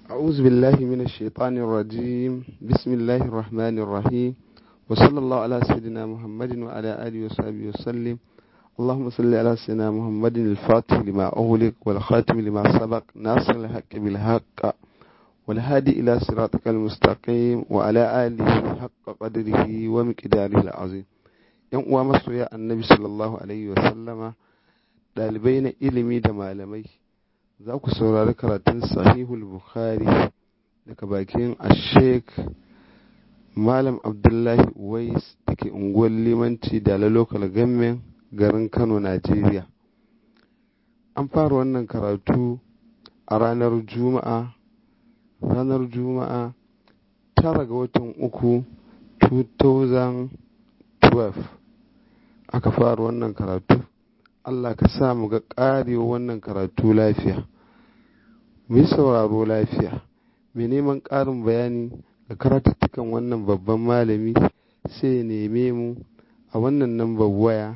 أعوذ بالله من الشيطان الرجيم بسم الله الرحمن الرحيم وصلى الله على سيدنا محمد وعلى آله وصحبه وسلم اللهم صل على سيدنا محمد الفاتح لما أغلق والخاتم لما سبق ناصر الحق بالحق والهادي إلى صراطك المستقيم وعلى آله حق قدره ومقداره العظيم yan uwa masoya annabi sallallahu alaihi wasallama ɗalibai na ilimi da malamai za ku saurari karatun sahihul bukhari daga bakin ashek malam abdullahi uwais da ke unguwar limanci da local government garin kano najeriya an fara wannan karatu a ranar juma'a ranar juma'a tara ga watan uku 2012 aka fara wannan karatu Allah ka sa mu ga ƙarewa wannan karatu lafiya mu yi sauraro lafiya mai neman ƙarin bayani ga karatuttukan wannan babban malami sai ya neme mu a wannan nambar waya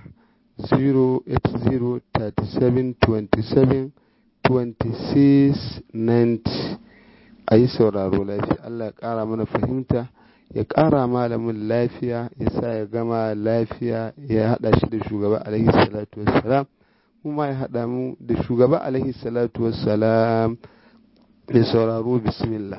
08037272690 a yi sauraro lafiya Allah ya ƙara mana fahimta ya ƙara malamin lafiya ya sa ya gama lafiya ya haɗa shi da shugaba alaihi salatu wassalam kuma ya haɗa mu da shugaba alaihi salatu wassalam da sauraro bismillah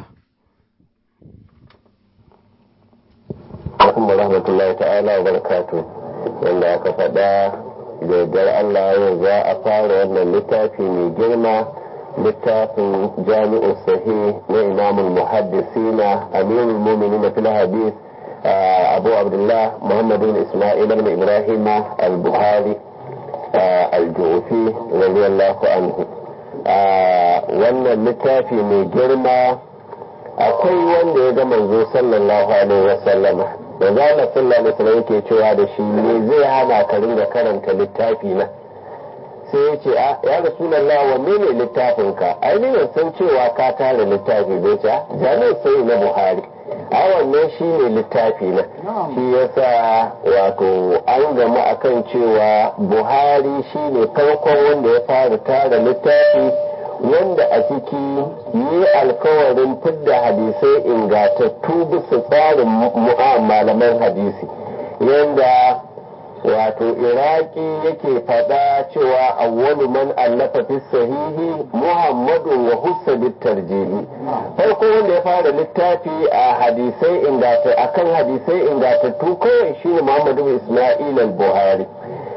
Assalamu rahmatullahi ta'ala wa barakatu wanda aka faɗa da yardar Allah yau za a fara wannan littafi mai girma littafin jami'u sahih na imamul muhaddisina amirul mu'minin fil hadith abu abdullah muhammad bin isma'il ibn ibrahim al-bukhari al-jufi radiyallahu anhu wannan littafi mai girma akwai wanda ya ga manzo sallallahu alaihi wasallama da zala sallallahu alaihi wasallam yake cewa da shi ne zai hana ka ringa karanta littafi na sai ya ce a ya rasulallah wanne ne littafin ka ai ne san cewa ka tara littafi bai ce jami'in sai na buhari a wannan shi ne littafi na shi yasa wato an gamu akan cewa buhari shi ne farkon wanda ya fara tara littafi wanda a ciki yi alkawarin fidda hadisai ingatattu bisa tsarin malaman hadisi yanda wato iraki yake faɗa cewa awwalu man allafa fi sahihi muhammadun wa hussa tarjihi farko wanda ya fara littafi a hadisai ingata akan hadisai ingatattu kawai shine muhammadu isma'il al-buhari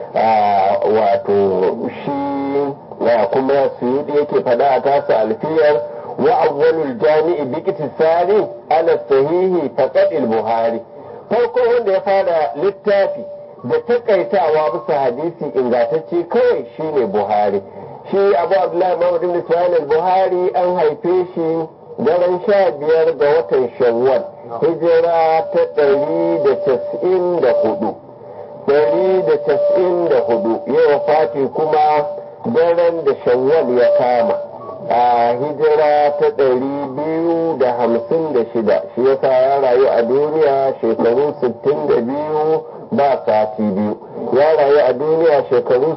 wato shi kuma suyudi yake faɗa a tasa alfiyar wa awwalul jami'i bi iktisari ala sahihi faqad al-buhari farko wanda ya fara littafi da takaitawa bisa hadisi ingantacce kawai shine buhari shi abu abdullahi muhammad ibn ismail al-buhari an haife shi daren sha biyar ga watan shawwal hijira ta ɗari da casa'in da hudu ɗari da casa'in da hudu yau fati kuma daren da shawwal ya kama a hijira ta ɗari biyu da hamsin da shida shi yasa ya rayu a duniya shekaru sittin da biyu ba sati biyu ya rayu a duniya shekaru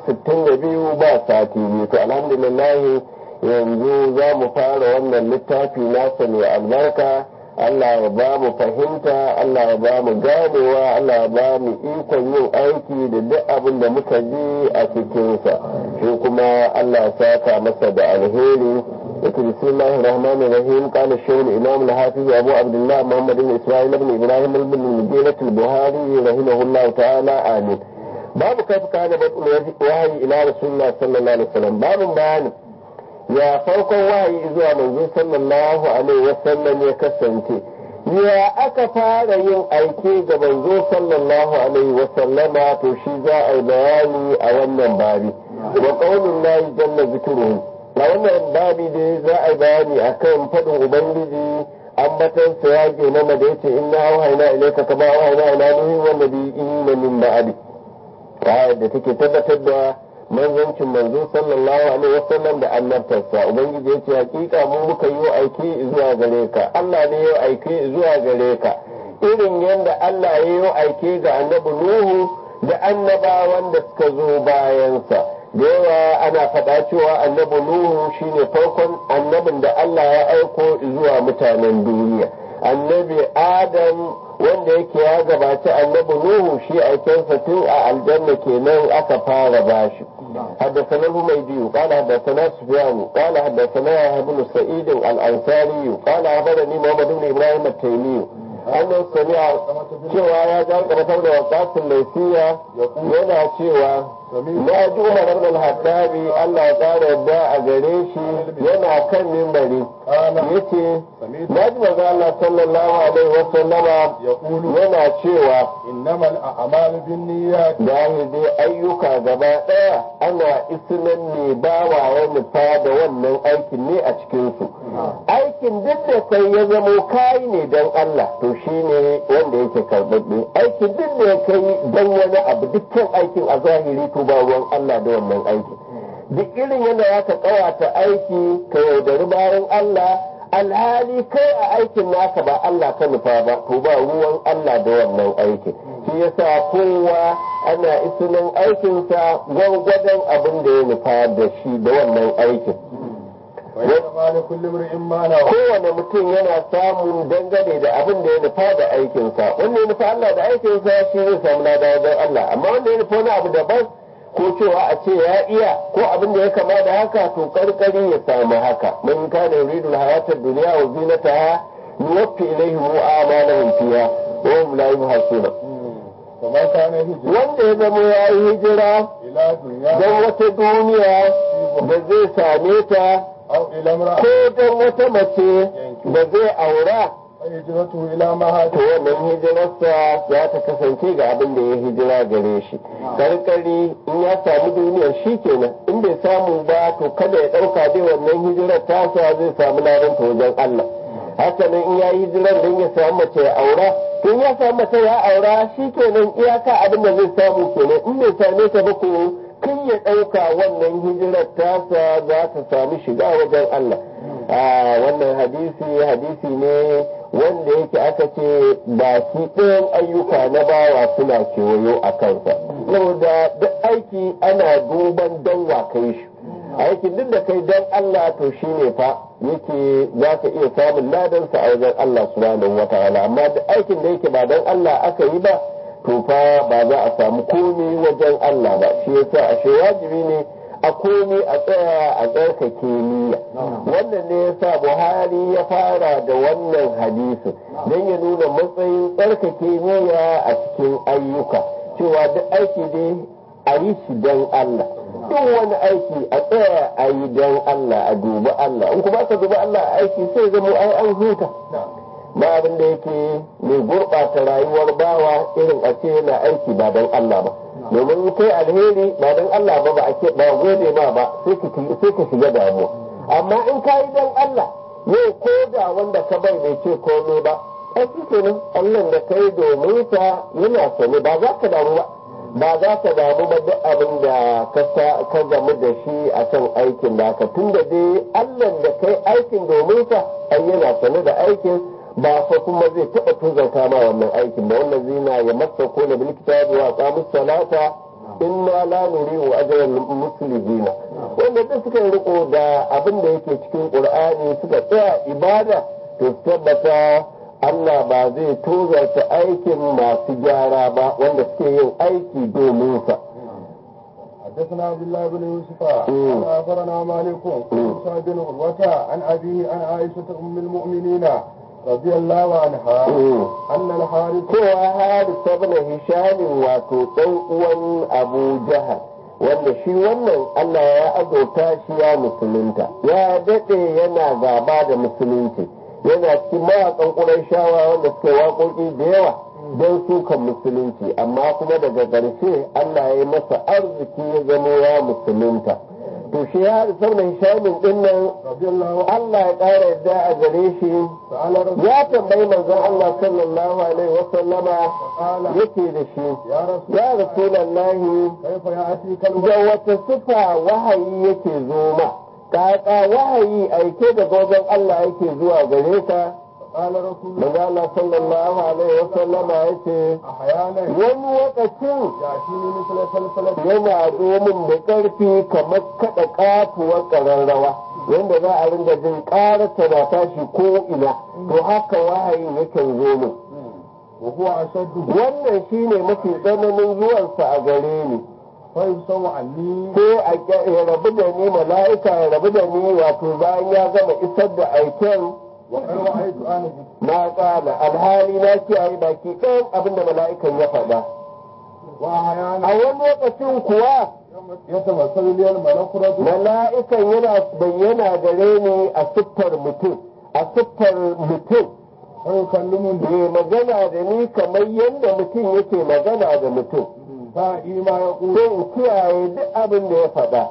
62 ba sati biyu to alhamdulillah yanzu za mu fara wannan littafi nasa mai albarka Allah ya ba mu fahimta Allah ya ba mu ganewa Allah ya ba mu ikon yin aiki da duk abin da muka ji a cikinsa shi kuma Allah ya saka masa da alheri yake bismillahir rahmanir rahim qala shaykh imam al-hafiz abu abdullah muhammad ibn isma'il ibn ibrahim ibn al-mughirah al-buhari rahimahullah ta'ala amin babu kaifa kana badul wahyi ila rasulullah sallallahu alaihi wasallam babu bayani ya farkon wahayi zuwa manzo sallallahu alaihi wasallam ya kasance ya aka fara yin aiki ga manzo sallallahu alaihi wasallama to shi za a yi bayani a wannan babi wa qaulun lahi jalla zikruhu a wannan babi da za a yi bayani akan fadin ubangiji ambatan sa ya ke nama da yace inna auhayna ilayka kama auhayna ila nuhi wa nabiyina min ba'di ayat da take tabbatar da manzancin manzo sallallahu alaihi wasallam da annabtarsa ubangiji ya ce hakika mu muka yi aiki zuwa gare ka Allah ne ya aiki zuwa gare ka irin yadda Allah ya yi aiki ga annabi Nuhu da annabawan da suka zo bayansa da yawa ana faɗa cewa annabi nuhu shine farkon annabin da Allah ya aiko zuwa mutanen duniya annabi adam wanda yake ya gabaci annabi nuhu shi aikensa tun a aljanna kenan aka fara bashi حدثنا الهميدي قال حدثنا سفيان قال حدثنا يحيى بن سعيد الانصاري قال اخبرني محمد بن ابراهيم التيمي annan sami'a cewa ya ja karfar da wakasin laifiya yana cewa na ji umar ibn al-hattabi Allah ya tsara yadda a gare shi yana kan mimbari yace na ji manzo Allah sallallahu alaihi wa sallama yana cewa innamal a'malu binniyat dai ayyuka gaba daya ana isnan ne bawa ya nufa da wannan aikin ne a cikin su aikin duk da kai ya zamo kai ne dan Allah to shine wanda yake karɓaɓɓe aikin duk da ya kai dan wani abu dukkan aikin a zahiri to ba ruwan Allah da wannan aikin duk irin yadda ya ka kawata aiki ka yaudari bayan Allah alhali kai a aikin naka ba Allah ka nufa ba to ba ruwan Allah da wannan aikin shi yasa kowa ana isinin aikinsa gwargwadon abin da ya nufa da shi da wannan aikin kowane mutum yana samun dangane da abin da ya nufa da aikinsa wanda ya nufa Allah da aikinsa shi zai samu lada wajen Allah amma wanda ya nufa wani abu daban ko cewa a ce ya iya ko abin da ya kama da haka to karkari ya samu haka man kana yuridu hayatar duniya wa zinataha nuwaffi ilaihim a'malahum fiha wa hum la yuhasuna wanda ya zama ya yi hijira don wata duniya da zai same ta ko don wata mace da zai aura hijratu ila ma to wannan hijirarsa za ta kasance ga abin da ya hijira gare shi karkari in ya samu duniyar shi kenan in bai samu ba to kada ya dauka dai wannan hijirar tasa zai samu ladan ta wajen Allah haka nan in ya yi hijirar don ya samu mace ya aura to in ya samu mace ya aura shi kenan iyaka abin da zai samu kenan in bai same ta ba ko kan ya ɗauka wannan hijirar tasa za ta sami shiga wajen Allah wannan hadisi hadisi ne wanda yake aka ce ba shi ɗayan ayyuka na bawa suna kewayo a kansa saboda duk aiki ana duban don wa kai shi aikin duk da kai don Allah to shi ne fa yake za ka iya samun ladansa a wajen Allah subhanahu wa ta'ala amma duk aikin da yake ba don Allah aka yi ba to fa ba za a samu komi wajen Allah ba shi yasa ashe wajibi ne a komi a tsaya a tsarkake niyya wannan ne yasa buhari ya fara da wannan hadisi don ya nuna matsayin tsarkake niyya a cikin ayyuka cewa duk aiki dai a yi shi don Allah duk wani aiki a tsaya a yi don Allah a dubi Allah in kuma ka dubi Allah a aiki sai zama ai an huta ba abin da yake mai gurɓata rayuwar bawa irin a ce yana aiki ba don Allah ba domin kai alheri ba don Allah ba ba ake ba gode ma ba sai ka shiga damuwa amma in ka yi don Allah yau ko da wanda ka bai bai ce komai ba ai shi kenan Allah da kai domin sa yana sani ba za ka damu ba ba za ka damu ba duk abin da ka gamu da shi a kan aikin da ka tun da dai Allah da kai aikin domin sa ai yana sani da aikin ba fa kuma zai taɓa tuzanta ma wannan aikin ba wannan zina ya masa ko na bilkita wa qamus salata inna la nuri'u ajran muslimina wanda duk suka riko da abin da yake cikin qur'ani suka tsaya ibada to tabbata Allah ba zai tozarta aikin masu gyara ba wanda suke yin aiki domin sa حدثنا عبد الله بن يوسف قال اخبرنا مالك بن سعد بن عروه عن ابيه عن عائشه ام المؤمنين رضي الله عنها أن الحارث هو حارث بن هشام wato ɗan uwan Abu Jahal wanda shi wannan Allah ya azurta shi ya musulunta ya daɗe yana gaba da musulunci yana cikin mawaƙan ƙurayshawa wanda suka waƙoƙi da yawa don sukan musulunci amma kuma daga ƙarshe Allah ya yi masa arziki ya zamo ya musulunta to shi ya sauran shamin din nan Allah ya ƙara yadda a gare shi ya tambayi manzon Allah sallallahu alaihi wa sallama yake da shi ya rasulullahi da wata sifa wahayi yake zo ma kaka wahayi aike daga wajen Allah yake zuwa gare ka قال رسول الله Maza Allah sallallahu alaihi wa sallama ya ce أحيانا wani lokacin يأتيني مثل سلسلة yana zo min da ƙarfi kamar kaɗa ƙatuwar ƙararrawa yadda za a ringa jin ƙararta na tashi ko ina to haka wahayin yakan zo min وهو أشد wannan shine mafi tsananin zuwansa a gare ni فيبصر عني sai a ƙya- ya rabu da ni mala'ika ya rabu da ni wato bayan ya gama isar da aiken وقد رأيت أنا na ƙala alhali na kiyaye baki ɗayan abin da mala'ikan ya faɗa وأحيانا a wani lokacin kuwa يتمثل لي الملك رجل mala'ikan yana bayyana gare ni a siffar mutum a siffar mutum فيكلمني mai magana da ni kamar yadda mutum yake magana da mutum فائي ما يقول sai in kiyaye duk abin da ya faɗa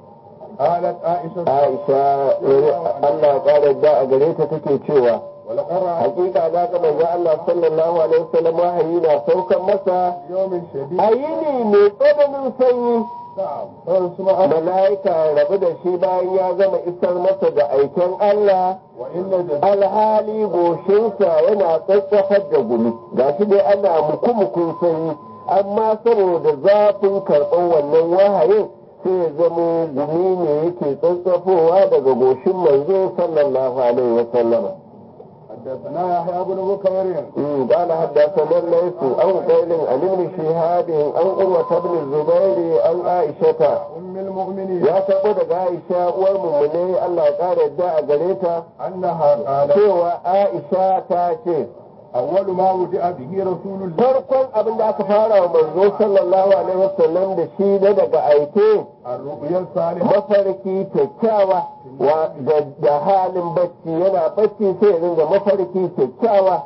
قالت عائشة aisha Allah ya ƙara da a gare ta take cewa ولقد رأيت hakika na ga manzo Allah sallallahu alaihi wasallam wahayi na saukan masa يوم شديد a yini mai tsananin sanyi نعم فيسمع mala'ika ya rabu da shi bayan ya gama isar masa da aiken Allah وإن جديد alhali goshinsa yana tsatsafar da gumi ga shi dai ana muku-mukun sanyi amma saboda zafin karɓar wannan wahayin sai ya zamo gumi ne yake tsatsafowa daga goshin manzo sallallahu alaihi wa sallama حدثنا يحيى بن بكير أمم، قال حدثنا الليث عن قيل عن ابن شهاب عن قروة بن الزبير عن عائشة أم المؤمنين ya taɓo daga Aisha uwar mummune Allah ya ƙara yadda a gare ta أنها قالت cewa Aisha ta ce أول ما وجاء به رسول الله farkon abin da aka fara wa manzo sallallahu alaihi wasallam da shi na daga aike الرؤيا الصالحة mafarki kyakkyawa wa da, da halin bacci yana bacci sai ya ringa mafarki kyakkyawa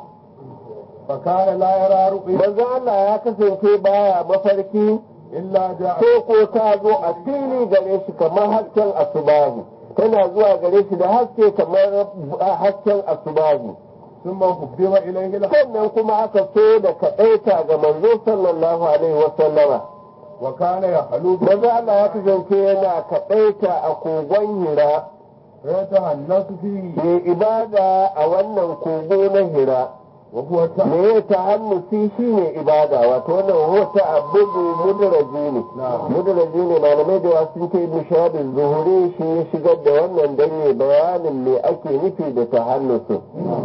فكان لا يرى رؤيا manzo Allah ya kasance baya mafarki إلا جاء ko ko ta zo a fili gare shi kamar hasken asubahi tana zuwa gare shi da haske kamar hasken asubahi ثم حبب إليه الحق sannan kuma aka so da kaɗaita ga manzo sallallahu alaihi wasallama وكان يخلو manzo Allah ya kasance yana kaɗaita a kogon hira فيتهنس فيه mai ibada a wannan kogo na hira وهو تعب me ya ta hannu shi ne ibada wato wannan hota abudu mudraji ne نعم mudraji ne malamai da wasu sun ce mushahadin zuhuri shi ya shigar da wannan dan ya bayanin me ake nufi da ta hannu su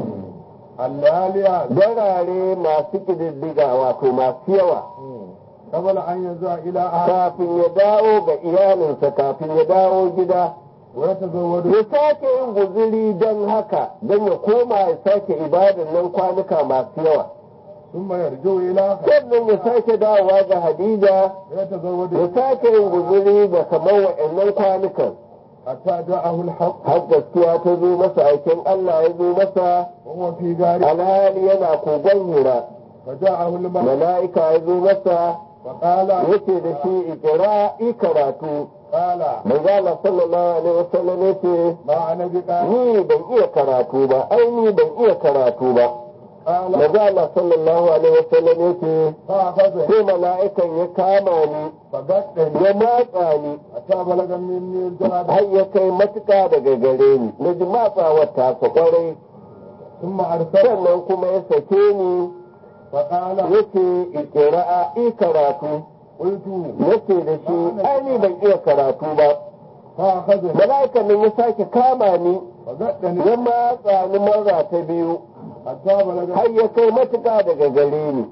الليالي darare masu ƙididdiga wato masu yawa قبل أن يزع إلى أهل kafin ya dawo ga iyalinsa kafin ya dawo gida ويتزود ya sake yin guziri don haka don ya koma ya sake ibadan nan kwanuka masu yawa ثم يرجع إلى أهل sannan ya sake dawowa ga hadija ويتزود ya sake yin guziri da kamar wa'annan kwanukan حتى جاءه الحق har gaskiya ta zo masa aikin Allah ya zo masa وهو في دار alhali yana kogon hira فجاءه الملك mala'ika ya zo masa فقال yace da shi ikira karatu قال manzala sallallahu alaihi wasallam yace ما أنا بقال ni ban iya karatu ba ai ni ban iya karatu ba قال manzala sallallahu alaihi wasallam yace فأخذه sai mala'ikan ya kama ni فقدني ya matsa ni حتى بلغ مني الجهاد har ya kai matuka daga gare ni na ji matsawar tasa kwarai ثم أرسل sannan kuma ya sake ni فقال yace ikira'a i karatu قلت yace da shi ai ni ban iya karatu ba فأخذني mala'ikan nan ya sake kama ni فقدني ya matsa ni marra ta biyu حتى بلغ har ya kai matuka daga gare ni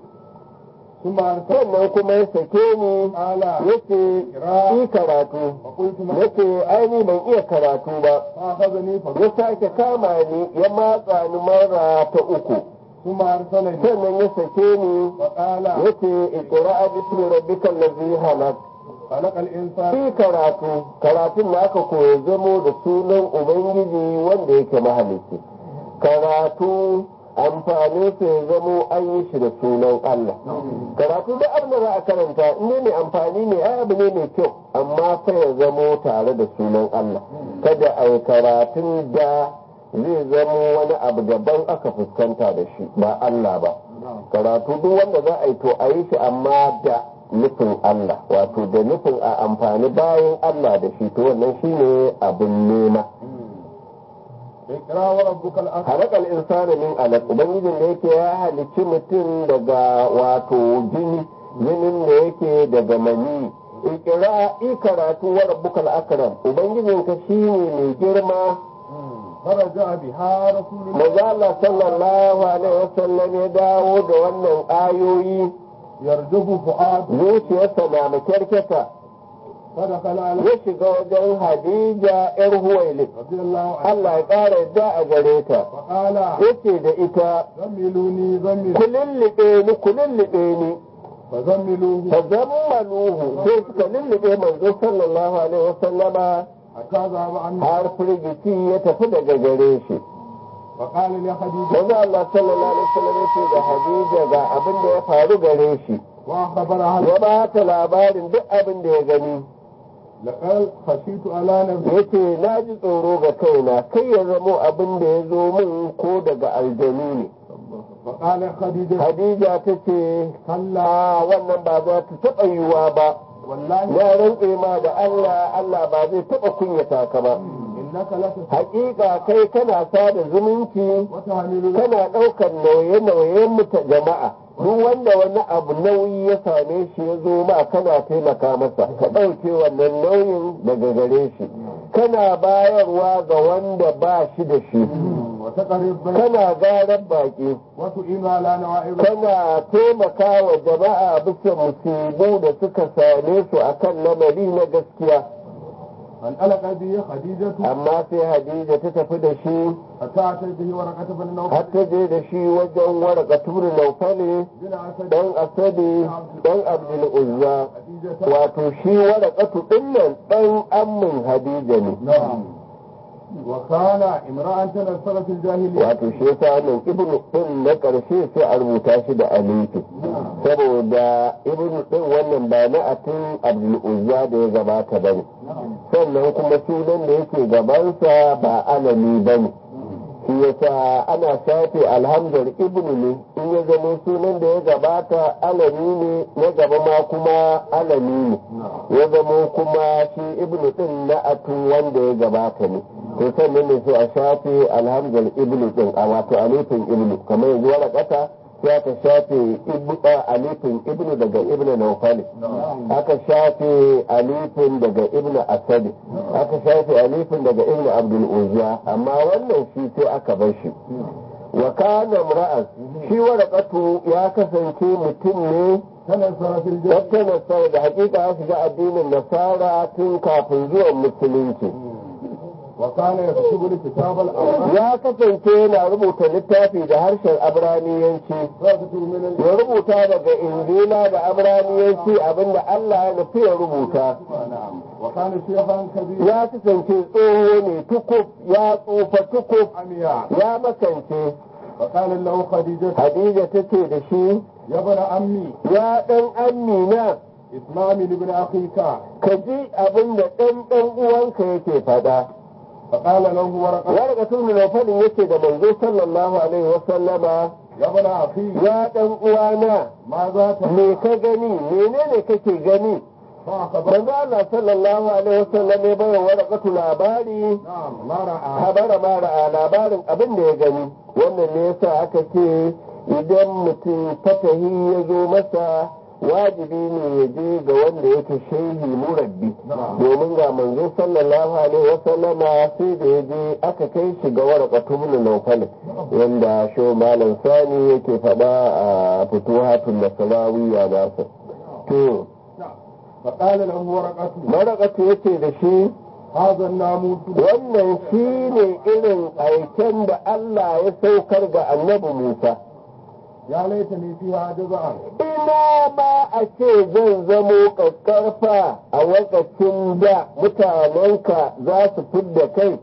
ثم أرسل sannan kuma ya sake ni قال yace i karatu فقلت ما yace ai ni ban iya karatu ba فأخذني ya فقلت sake kama ni ya matsa ni marra ta uku ثم أرسلني sannan ya sake ni فقال yace iqra'a bismi rabbikal ladzi halaq خلق الإنسان shi karatu karatun da aka koya zamo da sunan ubangiji wanda yake mahalicci karatu amfanin sa ya zamo an yi shi da sunan Allah karatu da abin da za a karanta in ne mai amfani ne ai abu ne mai kyau amma sai ya zamo tare da sunan Allah kada a yi karatun da zai zamo wani abu daban aka fuskanta da shi ba Allah ba karatu duk wanda za a yi to a yi shi amma da nufin Allah wato da nufin a amfani bayan Allah da shi to wannan shine abin nema اقرا وربك الاكرم halakal insana min alaq ubangijin da yake ya halicci mutum daga wato jini jinin da yake daga mani ikira i karatu wa rabbukal akram ubangijin ka shine mai girma فرجع بها رسول الله maza Allah sallallahu alaihi wasallam ya dawo da wannan ayoyi يرجف فؤاد zuciyarsa na makyarketa فدخل على ya shiga wajen Hadija yar Huwailid رضي الله عنه Allah ya ƙara yadda a gare ta فقال yace da ita زملوني زمل ku lullube ni ku lullube ni فزملوه fazammaluhu sai suka lullube manzo sallallahu alaihi wasallama حتى ذهب عنه har firgici ya tafi daga gare shi فقال لخديجة manzo Allah sallallahu alaihi wasallam ya ce da Hadija ga abin da ya faru gare shi وأخبرها ya ba ta labarin duk abin da ya gani لقد خشيت على نفسي ya ce na ji tsoro ga kaina kai ya zamo abin da ya zo min ko daga aljanu ne فقال خديجة Hadija ta ce كلا a wannan ba za ta taɓa yiwuwa ba والله ya rantse ma da Allah Allah ba zai taɓa kunyata ka ba إنك لتسعى hakika kai kana sada zumunci وتعمل kana ɗaukar nauye-nauyen muta jama'a duk wanda wani abu nauyi ya same shi ya zo ma kana taimaka masa ka ɗauke wannan nauyin daga gare shi kana bayarwa ga wanda ba shi da shi وتقرب بين kana garar baƙi وتعين على نوائب kana taimaka wa jama'a bisa musibu da suka same su akan lamari na gaskiya فانطلق به خديجة amma sai hadija ta tafi da shi حتى أتت به ورقة بن har نوفل ta je da shi wajen waraka turi naufali بن أسد dan asadi dan abdul uzza خديجة wato shi warakatu dinnan dan ammin hadija ne نعم وكان امرأة تنصر في الجاهلية wato shi yasa wannan ibnu din na karshe sai a rubuta shi da alifi saboda ibnu din wannan ba na atin abdul uzza da ya gabata bane نعم sannan kuma sunan da yake gabansa ba alami bane shi yasa ana shafe alhamdar ibnu ne in ya zama sunan da ya gabata alami ne na gaba ma kuma alami ne نعم ya zama kuma shi ibnu din na atun wanda ya gabata ne to sannan ne sai a shafe alhamdar ibnu din a wato alifin ibnu kamar yanzu wani kasa sai aka shafe ibnu alifin ibnu daga ibnu nawfali نعم aka shafe alifin daga ibnu asadi aka shafe alifin daga ibnu abdul uzza amma wannan shi sai aka bar shi wa kana imra'an shi waraqatu ya kasance mutum ne تنصر في الجاهلية tattana sai da hakika ya shiga addinin nasara tun kafin zuwan musulunci وكان يكتب الكتاب الأول ya kasance yana rubuta littafi da harshen abraniyanci فيكتب من ya rubuta daga injila da abraniyanci abinda Allah ya nufi ya rubuta نعم وكان شيخا كبيرا ya kasance tsoho ne tukuf ya tsufa tukuf عمياء ya makance وقال له خديجة hadija ta ce da shi يا ابن عمي ya ɗan amina اسمعني لابن أخيك ka ji abin da ɗan ɗan uwanka yake faɗa فقال له ورقة warga tun da faɗin yake da manzo sallallahu alaihi wasallama يا ابن أخي ya ɗan uwana ماذا تفعل me ka gani menene kake gani فأخبر manzo Allah sallallahu alaihi wasallam ya bayar warqatu labari نعم ما رأى habara mara a labarin abin da ya gani wannan ne yasa aka ce idan mutum fatahi ya zo masa wajibi ne ya je ga wanda yake shehi murabbi domin ga manzo sallallahu alaihi wasallama sai da ya je aka kai shi ga warqatu min nawfal wanda sho malam sani yake faɗa a fituhatul nasrawiyya nasa to نعم فقال له ورقة marakatu yace da shi هذا الناموس wannan shi ne irin aiken da Allah ya saukar ga annabi Musa. يا ليتني فيها جزعا Ina ma a ce zan zamo ƙaƙƙarfa a wakacin da mutanenka za su fidda kai.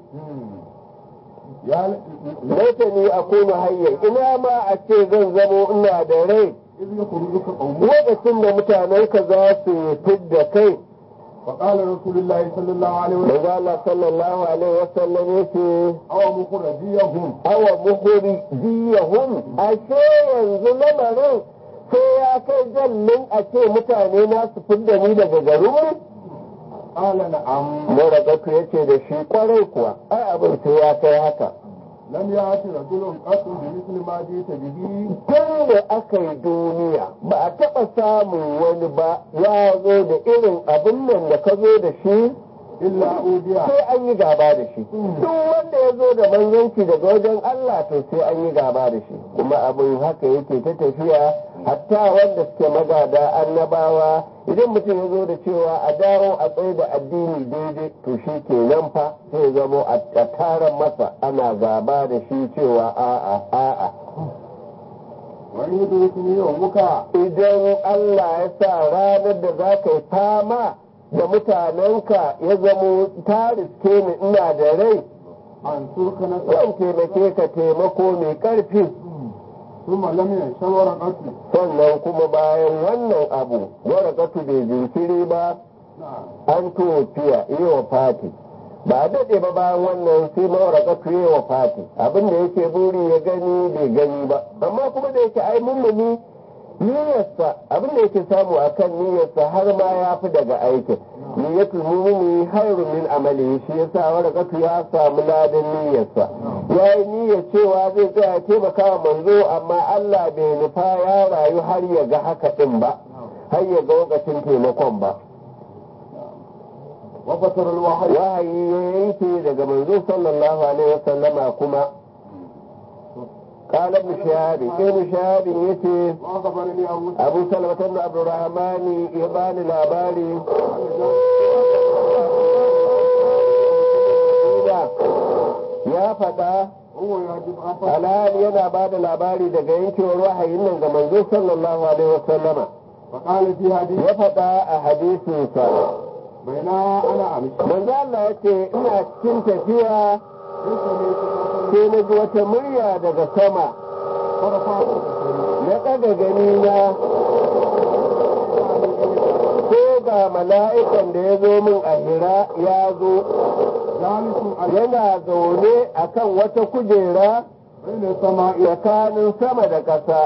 يا ل- Laita ni a kuma hayyar, ina ma a ce zan zamo ina da rai إذ يخرجك قومك lokacin da mutanenka za su fidda kai. فقال رسول الله صلى الله عليه وسلم Manzo Allah sallallahu alaihi wasallam yace أو مخرجيهم awa muhuri jiyahum ashe yanzu lamarin sai ya kai jallin a ce mutane na su fidda ni daga garin قال نعم Moragatu ya ce da shi kwarai kuwa ai abin sai ya kai haka لم يأت رجل قط بمثل ما جئت به tun da aka yi duniya ba a taɓa samun wani ba ya zo da irin abin nan da ka zo da shi إلا أوديا sai an yi gaba da shi duk wanda ya zo da manzanci daga wajen Allah to sai an yi gaba da shi kuma abin haka yake ta tafiya hatta wanda suke magada annabawa idan mutum ya zo da cewa a dawo a tsaye da addini daidai to shi ke nan fa sai ya zamo a taron masa ana gaba da shi cewa a'a a'a wani yadda yawmuka idan Allah ya sa ranar da za ka yi fama da mutanenka ya zamo ta riske ni ina da rai an surka na zan taimake ka taimako mai ƙarfi ثم لم ينشر ورقته sannan kuma bayan wannan abu warakatu bai jinkiri ba نعم an tofiya yi wa fati ba a daɗe ba bayan wannan sai mawarakatu yi wa fati abin da yake buri ya gani bai gani ba amma kuma da yake ai mummuni niyyarsa abin da yake samu a kan niyyarsa har ma ya fi daga aikin niyyatul mumini hairun min amali shi yasa warakatu ya samu ladan niyyarsa ya yi niyyar cewa zai tsaya taimaka wa manzo amma Allah bai nufa ya rayu har ya ga haka din ba har ya ga lokacin taimakon ba وفتر الوحي wahayi ya yanke daga manzo sallallahu alaihi wasallama kuma قال ابن شهاب ابن شهاب يتي وأخبرني أبو أبو سلمة بن عبد الرحمن يبان الأباري ya faɗa هو يجب أن فتر alhali yana ba da labari daga yankewar wahayin nan ga manzo sallallahu alaihi wasallama فقال في حديث ya faɗa a hadisinsa بين أنا أمشي manzo Allah ya ce ina cikin tafiya ليس لي sai na ji wata murya daga sama فرفعت بصري na ɗaga gani na ko ga mala'ikan da ya zo min a hira ya zo جالس على yana zaune a kan wata kujera بين السماء tsakanin sama da ƙasa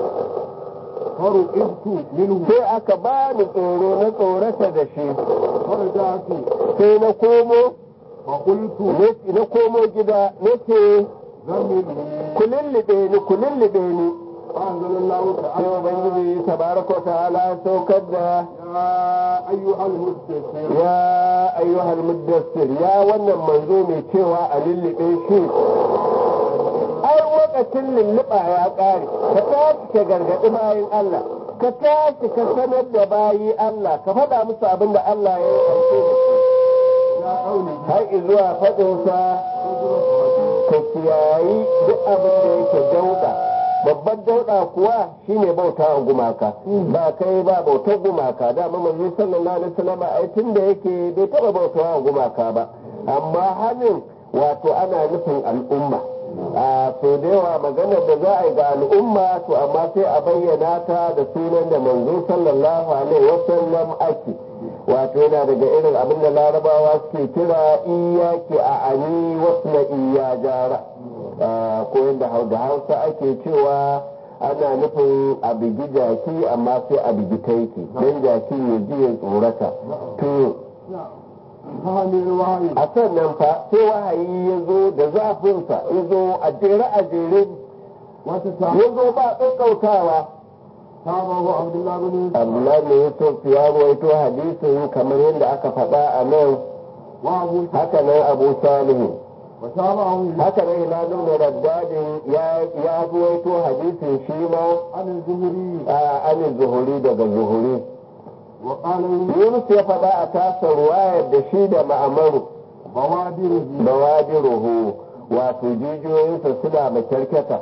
فرقبت منه sai aka ba ni tsoro na tsorata da shi فرجعت sai na komo فقلت na komo gida na ce زملني ku lullube ni ku lullube ni فأنزل الله sai تعالى ubangiji tabaraka wa ta'ala ya saukar da يا أيها المدثر ya ayyuhal muddassir ya wannan manzo mai cewa a lullube shi ai lokacin lulluɓa ya ƙare ka tashi ka gargaɗi bayin Allah ka tashi ka sanar da bayi Allah ka faɗa musu abin da Allah ya yi aike da shi يا قوله har zuwa faɗinsa ka kiyayi duk abin da yake dauɗa babban dauɗa kuwa shine bauta wa gumaka ba kai ba bautar gumaka dama manzo sallallahu alaihi wasallam ai tun da yake bai taɓa bauta wa gumaka ba amma hannun wato ana nufin al'umma a so da yawa maganar da za a yi ga al'umma to amma sai a bayyana ta da sunan da manzo sallallahu alaihi wasallam ake wato yana daga irin abin da larabawa suke kira iyaki a ani wasu na iya jara ko yadda da hausa ake cewa ana nufin a bigi jaki amma sai a bigi taiki don jaki ya ji ya tsorata to فهمي الوحي a sannan fa sai wahayi ya zo da zafinsa ya zo a jere a jere وتتابع ya zo ba ƙaƙƙautawa تابعه عبد الله بن يوسف Abdullahi ne Yusuf ya ruwaito hadisin kamar yadda aka faɗa a nan وأبو haka nan Abu Salihu وتابعه haka nan Hilal ibn Raddadin ya ya ruwaito hadisin shi ma عن الزهري a anin zuhuri daga zuhuri وقال Yunus ya faɗa a tasa ruwayar da shi da ma'amaru بوادره bawadiruhu wato jijiyoyinsa suna makyarkyata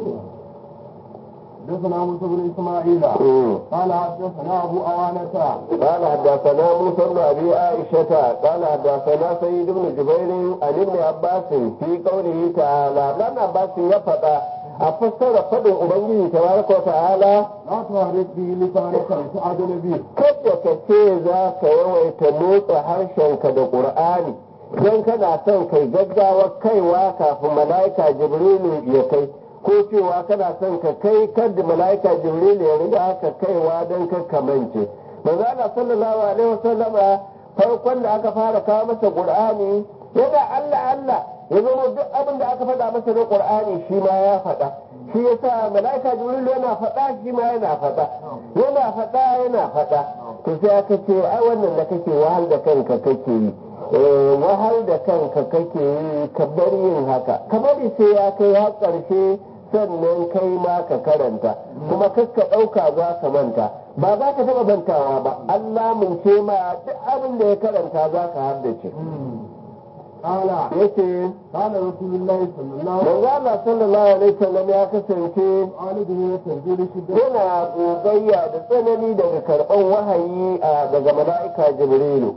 حدثنا موسى بن اسماعيل قال حدثنا ابو اوانه قال حدثنا موسى بن ابي عائشه قال حدثنا سيد بن جبير عن ابن عباس في قوله تعالى لان عباس يفقى أفسر فضل أبنجي تبارك وتعالى لا تحرك به لسانك لتعدل به kada ka ce za ka yawaita motsa harshenka da ƙur'ani don kana son kai gaggawa kaiwa kafin mala'ika jibrilu ya kai ko cewa kana son ka kai kada mala'ika jibrilu ya riga ka kaiwa don ka kamance manzo Allah sallallahu alaihi wasallama farkon da aka fara kawo masa ƙur'ani yana Allah Allah ya zama duk abin da aka faɗa masa na qur'ani shi ma ya faɗa shi yasa mala'ika jibril yana faɗa shi ma yana faɗa yana faɗa yana faɗa to sai aka ce ai wannan da kake wahal da kanka kake yi wahal da kanka kake yi ka bar yin haka ka bari sai ya kai har ƙarshe sannan kai ma ka karanta kuma kakka ɗauka za ka manta ba za ka taɓa mantawa ba Allah mun ce ma duk abin da ya karanta za ka haddace قال yace قال رسول الله صلى الله عليه manzo Allah sallallahu alaihi wasallam ya kasance وسلم من تنزيل الشدة yana gogayya da tsanani daga karɓar wahayi a daga mala'ika jibrilu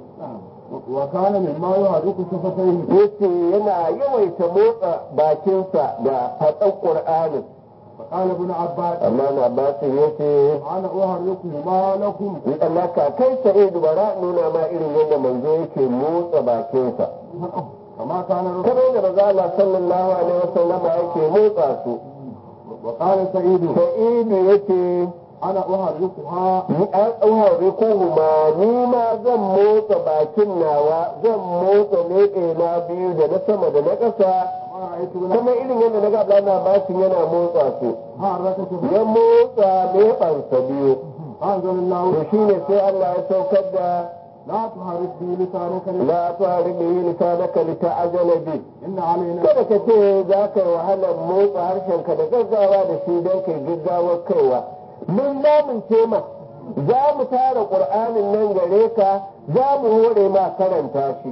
وكان مما يحرك شفتيه yace yana yawaita motsa bakinsa da faɗan ƙur'anin فقال ابن عباس amma na basin yace أنا أحركهما لكم Allah ka kai sa'idu bara nuna ma irin yadda manzo yake motsa bakinsa كما كان رسول kamar yadda manzo Allah sallallahu alaihi wasallam yake motsa su وقال سعيد sa'idu yace أنا أحركها ni an ɗauhari kuhuma ni ma zan motsa bakin nawa zan motsa leɓe na biyu da na sama da na ƙasa ما رأيت ابن kamar irin yadda na ga na basin yana motsa su حرك شفتيه ya motsa leɓansa biyu أنزل الله to shine sai Allah ya saukar da لا تحرك به لسانك la tu'ari bihi lisanaka lita'jala bi إن علينا kada ka ce za ka yi wahalar motsa harshenka da gaggawa da shi don kai gaggawar kaiwa mun lamunce ma za mu tara ƙur'anin nan gare ka za mu hore ma karanta shi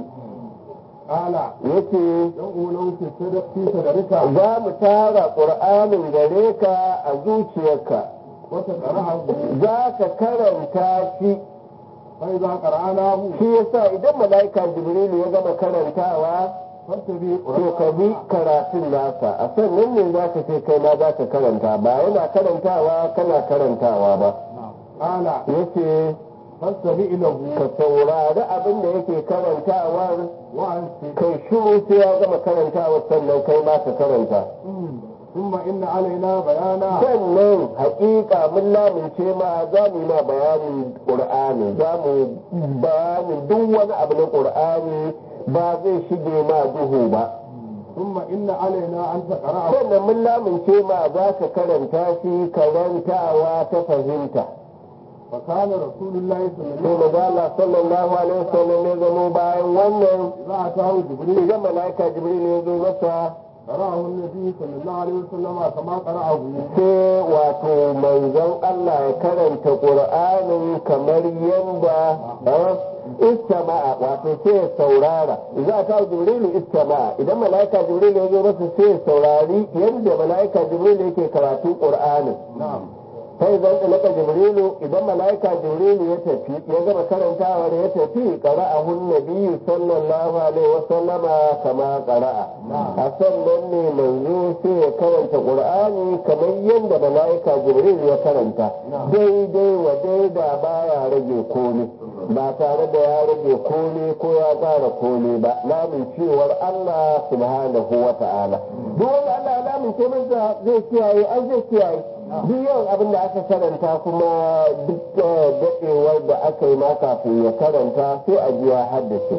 قال yace يوم لو في صدر- في صدرك za mu tara ƙur'anin gare ka a zuciyarka وتقرأه za ka karanta shi فإذا قرأناه shi yasa idan mala'ika jibrilu ya gama karantawa فاتبع to ka bi karatun nasa a sannan ne za ka ce kai ma za ka karanta ba yana karantawa kana karantawa ba قال yace فاستمع له ka saurari abin da yake karantawar وأنصت kai shiru sai ya gama karantawa sannan kai ma ka karanta ثم إن علينا بيانا sannan haƙiƙa mun lamince ma za mu yi ma bayanin ƙur'ani za mu bayanin duk wani abu na ƙur'ani ba zai shige ma duhu ba ثم إن علينا أن تقرأه sannan mun lamince ma za ka karanta shi karantawa ta fahimta فكان رسول الله صلى sai الله عليه maza Allah sallallahu alaihi wasallam ya zamo bayan wannan وسلم إذا أتاه جبريل idan malaika jibril ya zo masa قرأه النبي صلى الله عليه وسلم كما قرأه sai wato manzon Allah ya karanta qur'anin kamar yanda ah, istama'a wato sai ya saurara idan ta jibril istama'a idan malaika jibril ya zo masa sai ya saurari yanda malaika jibril yake karatun qur'anin نعم sai zan tsalaka jibrilu idan mala'ika jibrilu ya tafi ya gama karantawa da ya tafi qara'ahu nabiyyu sallallahu alaihi wa sallama kama qara'a a sannan ne manzo sai ya karanta qur'ani kamar yadda mala'ika jibrilu ya karanta daidai wa daida baya rage komai ba tare da ya rage komai ko ya ƙara komai ba lamin cewar Allah subhanahu wa ta'ala duk wanda Allah ya lamince masa zai kiyaye an zai kiyaye duk yawan abin da aka karanta kuma duk daɗewar da aka yi ma kafin ya karanta sai a ji ya haddace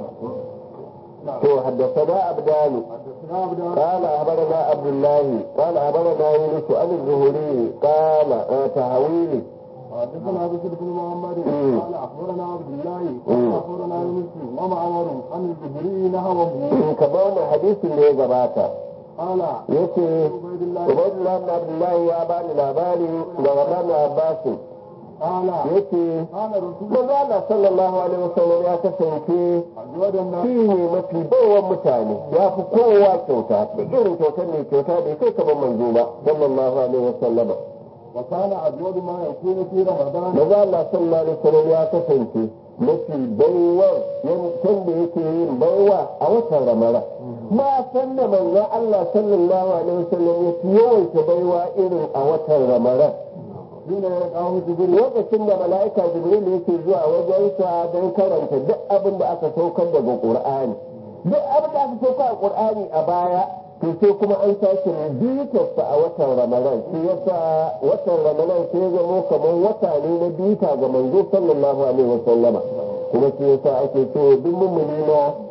to haddasa abdanu حدثنا عبد الله قال أخبرنا عبد الله قال أخبرنا يونس عن الزهري قال آه، تهويلي حدثنا بشر بن محمد مم. قال اخبرنا عبد الله مم. قال اخبرنا يونس ومعمر عن الزهري نحوه kamar wannan hadisin da ya gabata قال yace عبيد الله Ubaidullah ibn Abdullahi ya bani labari daga Ibn Abbas قال yace قال رسول manzo Allah sallallahu alaihi wasallam ya kasance أجود الناس shi ne mafi baiwan mutane ya fi kowa kyauta da irin kyautar mai kyauta bai kai kamar manzo ba sallallahu alaihi wasallam وكان أجود ما يكون في رمضان manzo Allah sallallahu alaihi wasallam ya kasance mafi baiwa yankan da yake yin baiwa a watan ramara ma san da manzo Allah sallallahu alaihi wasallam ya fi yawaita baiwa irin a watan ramara حين يلقاه جبريل lokacin da mala'ika jibril yake zuwa wajensa don karanta duk abin da aka saukar daga qur'ani duk abin da aka saukar a qur'ani a baya to sai kuma an sake bitarsa a watan ramadan shi yasa watan ramadan sai ya zamo kamar wata ne na bita ga manzo sallallahu alaihi wasallama kuma shi yasa ake so duk mummuni na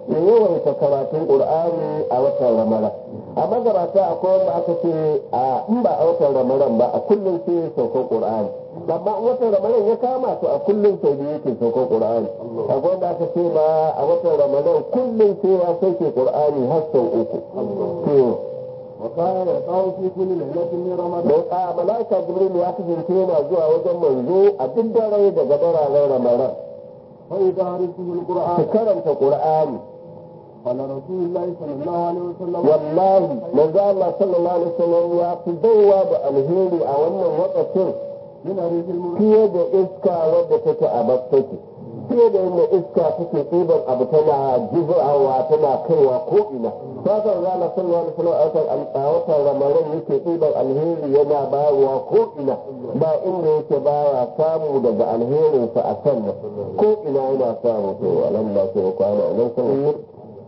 ya yawaita karatun qur'ani a watan ramadan a magabata akwai wanda aka ce a in ba a watan ramadan ba a kullum sai ya sauka qur'ani amma in watan ramadan ya kama to a kullum sau biyu yake sauka qur'ani akwai wanda aka ce ma a watan ramadan kullum sai ya sauke qur'ani har sau uku to وكان يقع في كل ليلة من رمضان don a malaika jibril ya kasance yana zuwa wajen manzo a duk dare daga dararen ramadan فيدارسه su القرآن karanta qur'ani قال رسول الله صلى الله عليه وسلم wallahi manzo Allah sallallahu alaihi wasallam ya fi baiwa da alheri a wannan lokacin من ريح المرسل fiye da iska wadda take a bakkake fiye da yadda iska take ɗiban abu tana jizawa tana kaiwa ko ina ta kan zana sallallahu alaihi wasallam a watan- a watan ramadan yake ɗiban alheri yana bayarwa ko ina ba inda yake baya samu daga alherinsa a kan nan ko ina yana samu to alam ba sai kwana nan sallallahu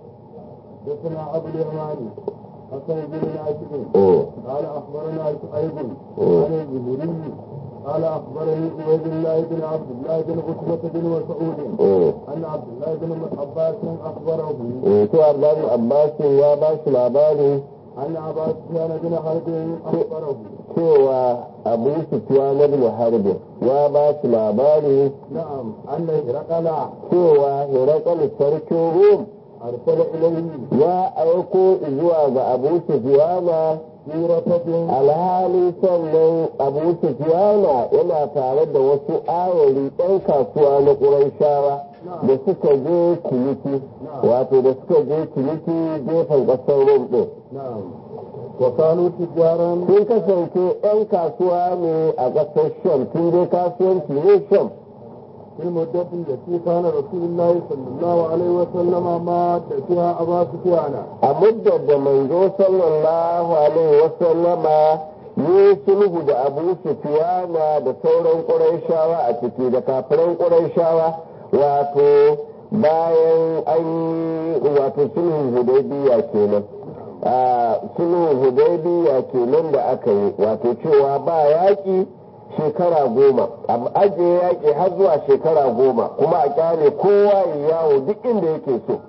حدثنا ابو اليماني حسن بن ناصر alaihi قال اخبرنا شعيب عن الزهري قال اخبرني عبيد الله بن عبد الله بن عتبة بن مسعود ان عبد الله بن عباس اخبره to Abdullahi Abbas ya ba shi labari ان ابا سفيان بن حرب اخبره cewa Abu Sufyan ibn Harb ya ba shi labari نعم ان هرقل cewa Hirakal sarkin Rum ارسل اليه ya aiko zuwa ga Abu Sufyana في رتب alhali sannan Abu Sufyana yana tare da wasu ayari ɗan kasuwa na Qurayshawa da suka je Kiliki wato da suka je Kiliki gefen ƙasar Rum ɗin نعم وكانوا تجارا sun kasance 'yan kasuwa ne a ƙasar sham tun dai kasuwanci ne sham في المدة التي كان رسول الله صلى الله عليه وسلم مات فيها أبا سفيان a muddar da manzo sallallahu alaihi wasallama yi sulhu da abu sufiyana da sauran ƙurayshawa a ciki da kafiran ƙurayshawa wato bayan an yi wato sulhun hudaybiya kenan a sulhun hudaybiya kenan da aka yi wato cewa ba yaƙi shekara goma a ajiye yaƙi har zuwa shekara goma kuma a kyale kowa ya yawo duk inda yake so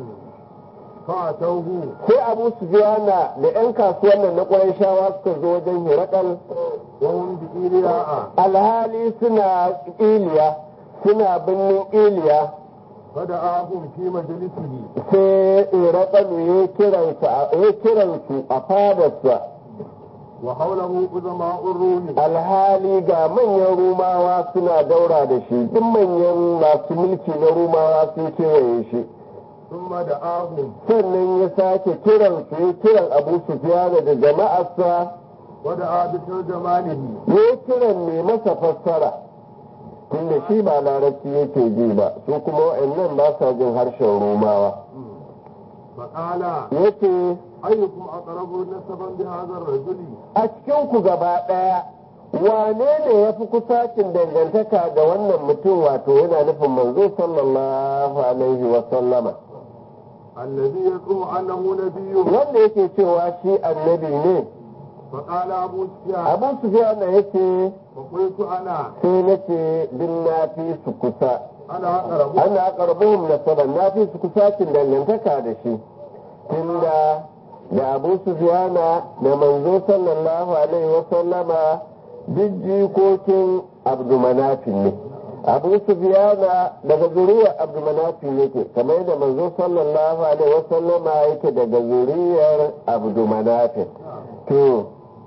فأتوه sai abu sufiyana da 'yan kasuwan nan na ƙwarai shawa suka zo wajen hirakal وهم بإيلياء alhali suna iliya suna birnin iliya فدعاهم في مجلسه sai hirakalu ya kiransu a- ya kiransu a fadarsa وحوله عظماء الروم alhali ga manyan rumawa suna daura da shi duk manyan masu mulki na rumawa sun kewaye shi ثم دعاهم sannan ya sake kiransu ya kiran abu sufiyana da jama'arsa ودعا بترجمانه ya kiran mai masa fassara tunda shi ba larabci yake ji ba su kuma wa'annan ba sa jin harshen romawa فقال yace أيكم أقرب نسبا بهذا الرجل a cikin ku gaba ɗaya wane ne ya fi kusacin dangantaka da wannan mutum wato yana nufin manzo sallallahu alaihi wa sallama الذي يزعم أنه نبي wanda yake cewa shi annabi ne فقال أبو سفيان abu sufyan yace فقلت أنا sai nace din na fi su kusa أنا أقرب ana karbuhum nasaban na fi su kusacin dangantaka da shi tunda da abu sufyana da manzo sallallahu alaihi wa sallama duk jikokin abdumanafin ne abu sufyana daga zuriyar abdumanafin yake kamar yadda manzo sallallahu alaihi wa sallama yake daga zuriyar abdumanafin to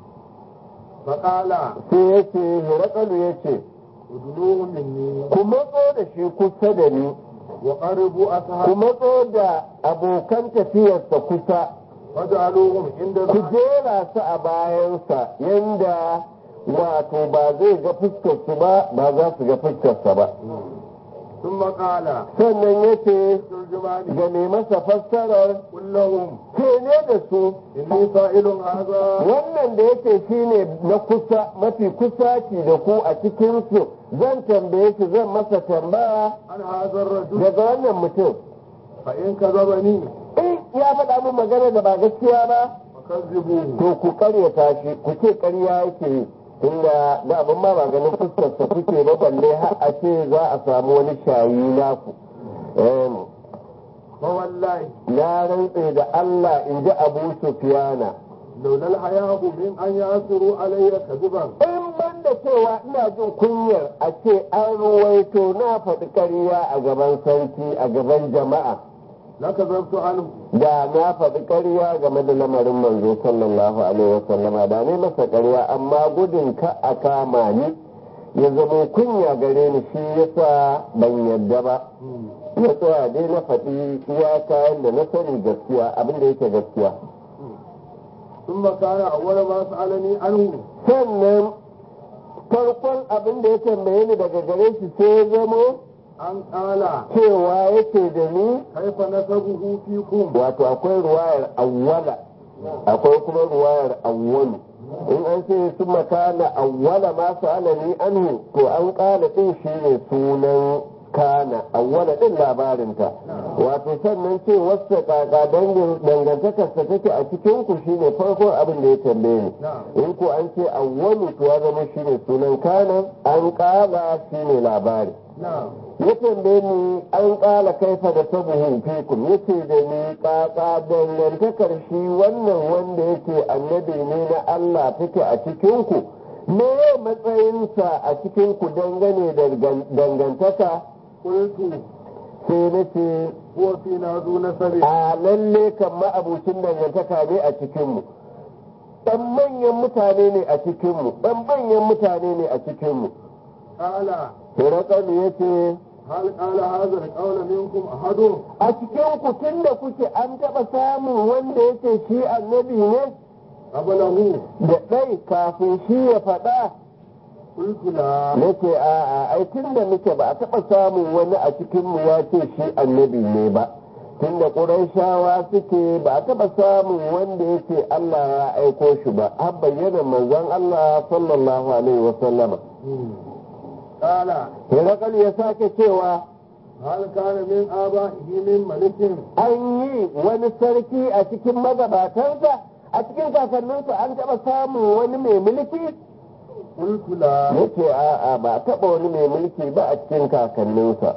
فقال sai yake hirakalu yace ادنوه مني ku matso da shi kusa da ni وقربوا ku أصحابي matso da abokan tafiyarsa kusa فجعلوهم عند ku الرحل jera su a bayansa yanda wato ba zai ga fuskarsu ba ba za su ga fuskarsa ba ثم قال sannan ya ce ترجماني ga mai masa fassarar قل لهم ke ne da su إني سائل هذا wannan da yake shi ne na kusa mafi kusaci da ku a cikinsu zan tambaye shi zan masa tambaya عن هذا الرجل daga wannan mutum فإن كذبني in ya faɗa min magana da ba gaskiya ba فكذبوه to ku karyata shi ku ce karya yake yi tunda da abin ma ba ganin fuskarsa kuke ba balle har a ce za a samu wani shayi naku Em, فوالله ya rantse da Allah in ji Abu Sufyana لولا الحياء من أن يأثروا علي كذبا in ban da cewa ina jin kunyar a ce an ruwaito na faɗi ƙarya a gaban sarki a gaban jama'a لكذبت عنه da na faɗi ƙarya game da lamarin manzo sallallahu alaihi wasallama da ne masa ƙarya amma gudun ka a kama ni ya zama kunya gare ni shi yasa ban yadda ba ya tsaya dai na faɗi iya kayan da na sani gaskiya abin da yake gaskiya ثم كان أول ما سألني عنه sannan farkon abin da ya tambaye ni daga gare shi sai ya zamo أن قال cewa yake da ni كيف نسبه فيكم wato akwai ruwayar awwala akwai kuma ruwayar awwalu in an ce su makana awwala ma sa'alani anhu to an kala din shi ne sunan kana awwala din labarinta wato sannan ce wasu kaka dangantakarsa take a cikin ku shine farkon abin da ya tambaye ni in ko an ce awwalu to ya zama shine sunan kana an kala shine labari نعم ya tambaye ni an kala kaifa da sabuhu fikum yace da ni kaka dangantakar shi wannan wanda yake annabi ne na Allah take a cikin ku me matsayinsa a cikin ku dangane da dangantaka قلت sai nace هو فينا ذو نسب a lalle kan ma'abucin dangantaka ne a cikinmu ɗan manyan mutane ne a cikinmu ɗan manyan mutane ne a cikinmu قال Hirakalu ya ce هل قال هذا القول منكم أحد a cikin ku tun da kuke an taɓa samun wanda yake shi annabi ne قبله da ɗai kafin shi ya faɗa قلت لا nake a'a ai tun da muke ba a taɓa samun wani a cikinmu ya ce shi annabi ne ba tun da ƙurayshawa suke ba a taɓa samun wanda yake Allah ya aiko shi ba har bayyana manzon Allah sallallahu alaihi wa sallama قال Hirakal ya sake cewa هل كان من آبائه من ملك an yi wani sarki a cikin magabatansa a cikin kakanninsa an taɓa samun wani mai mulki قلت لا yake a'a ba a taɓa wani mai mulki ba a cikin kakanninsa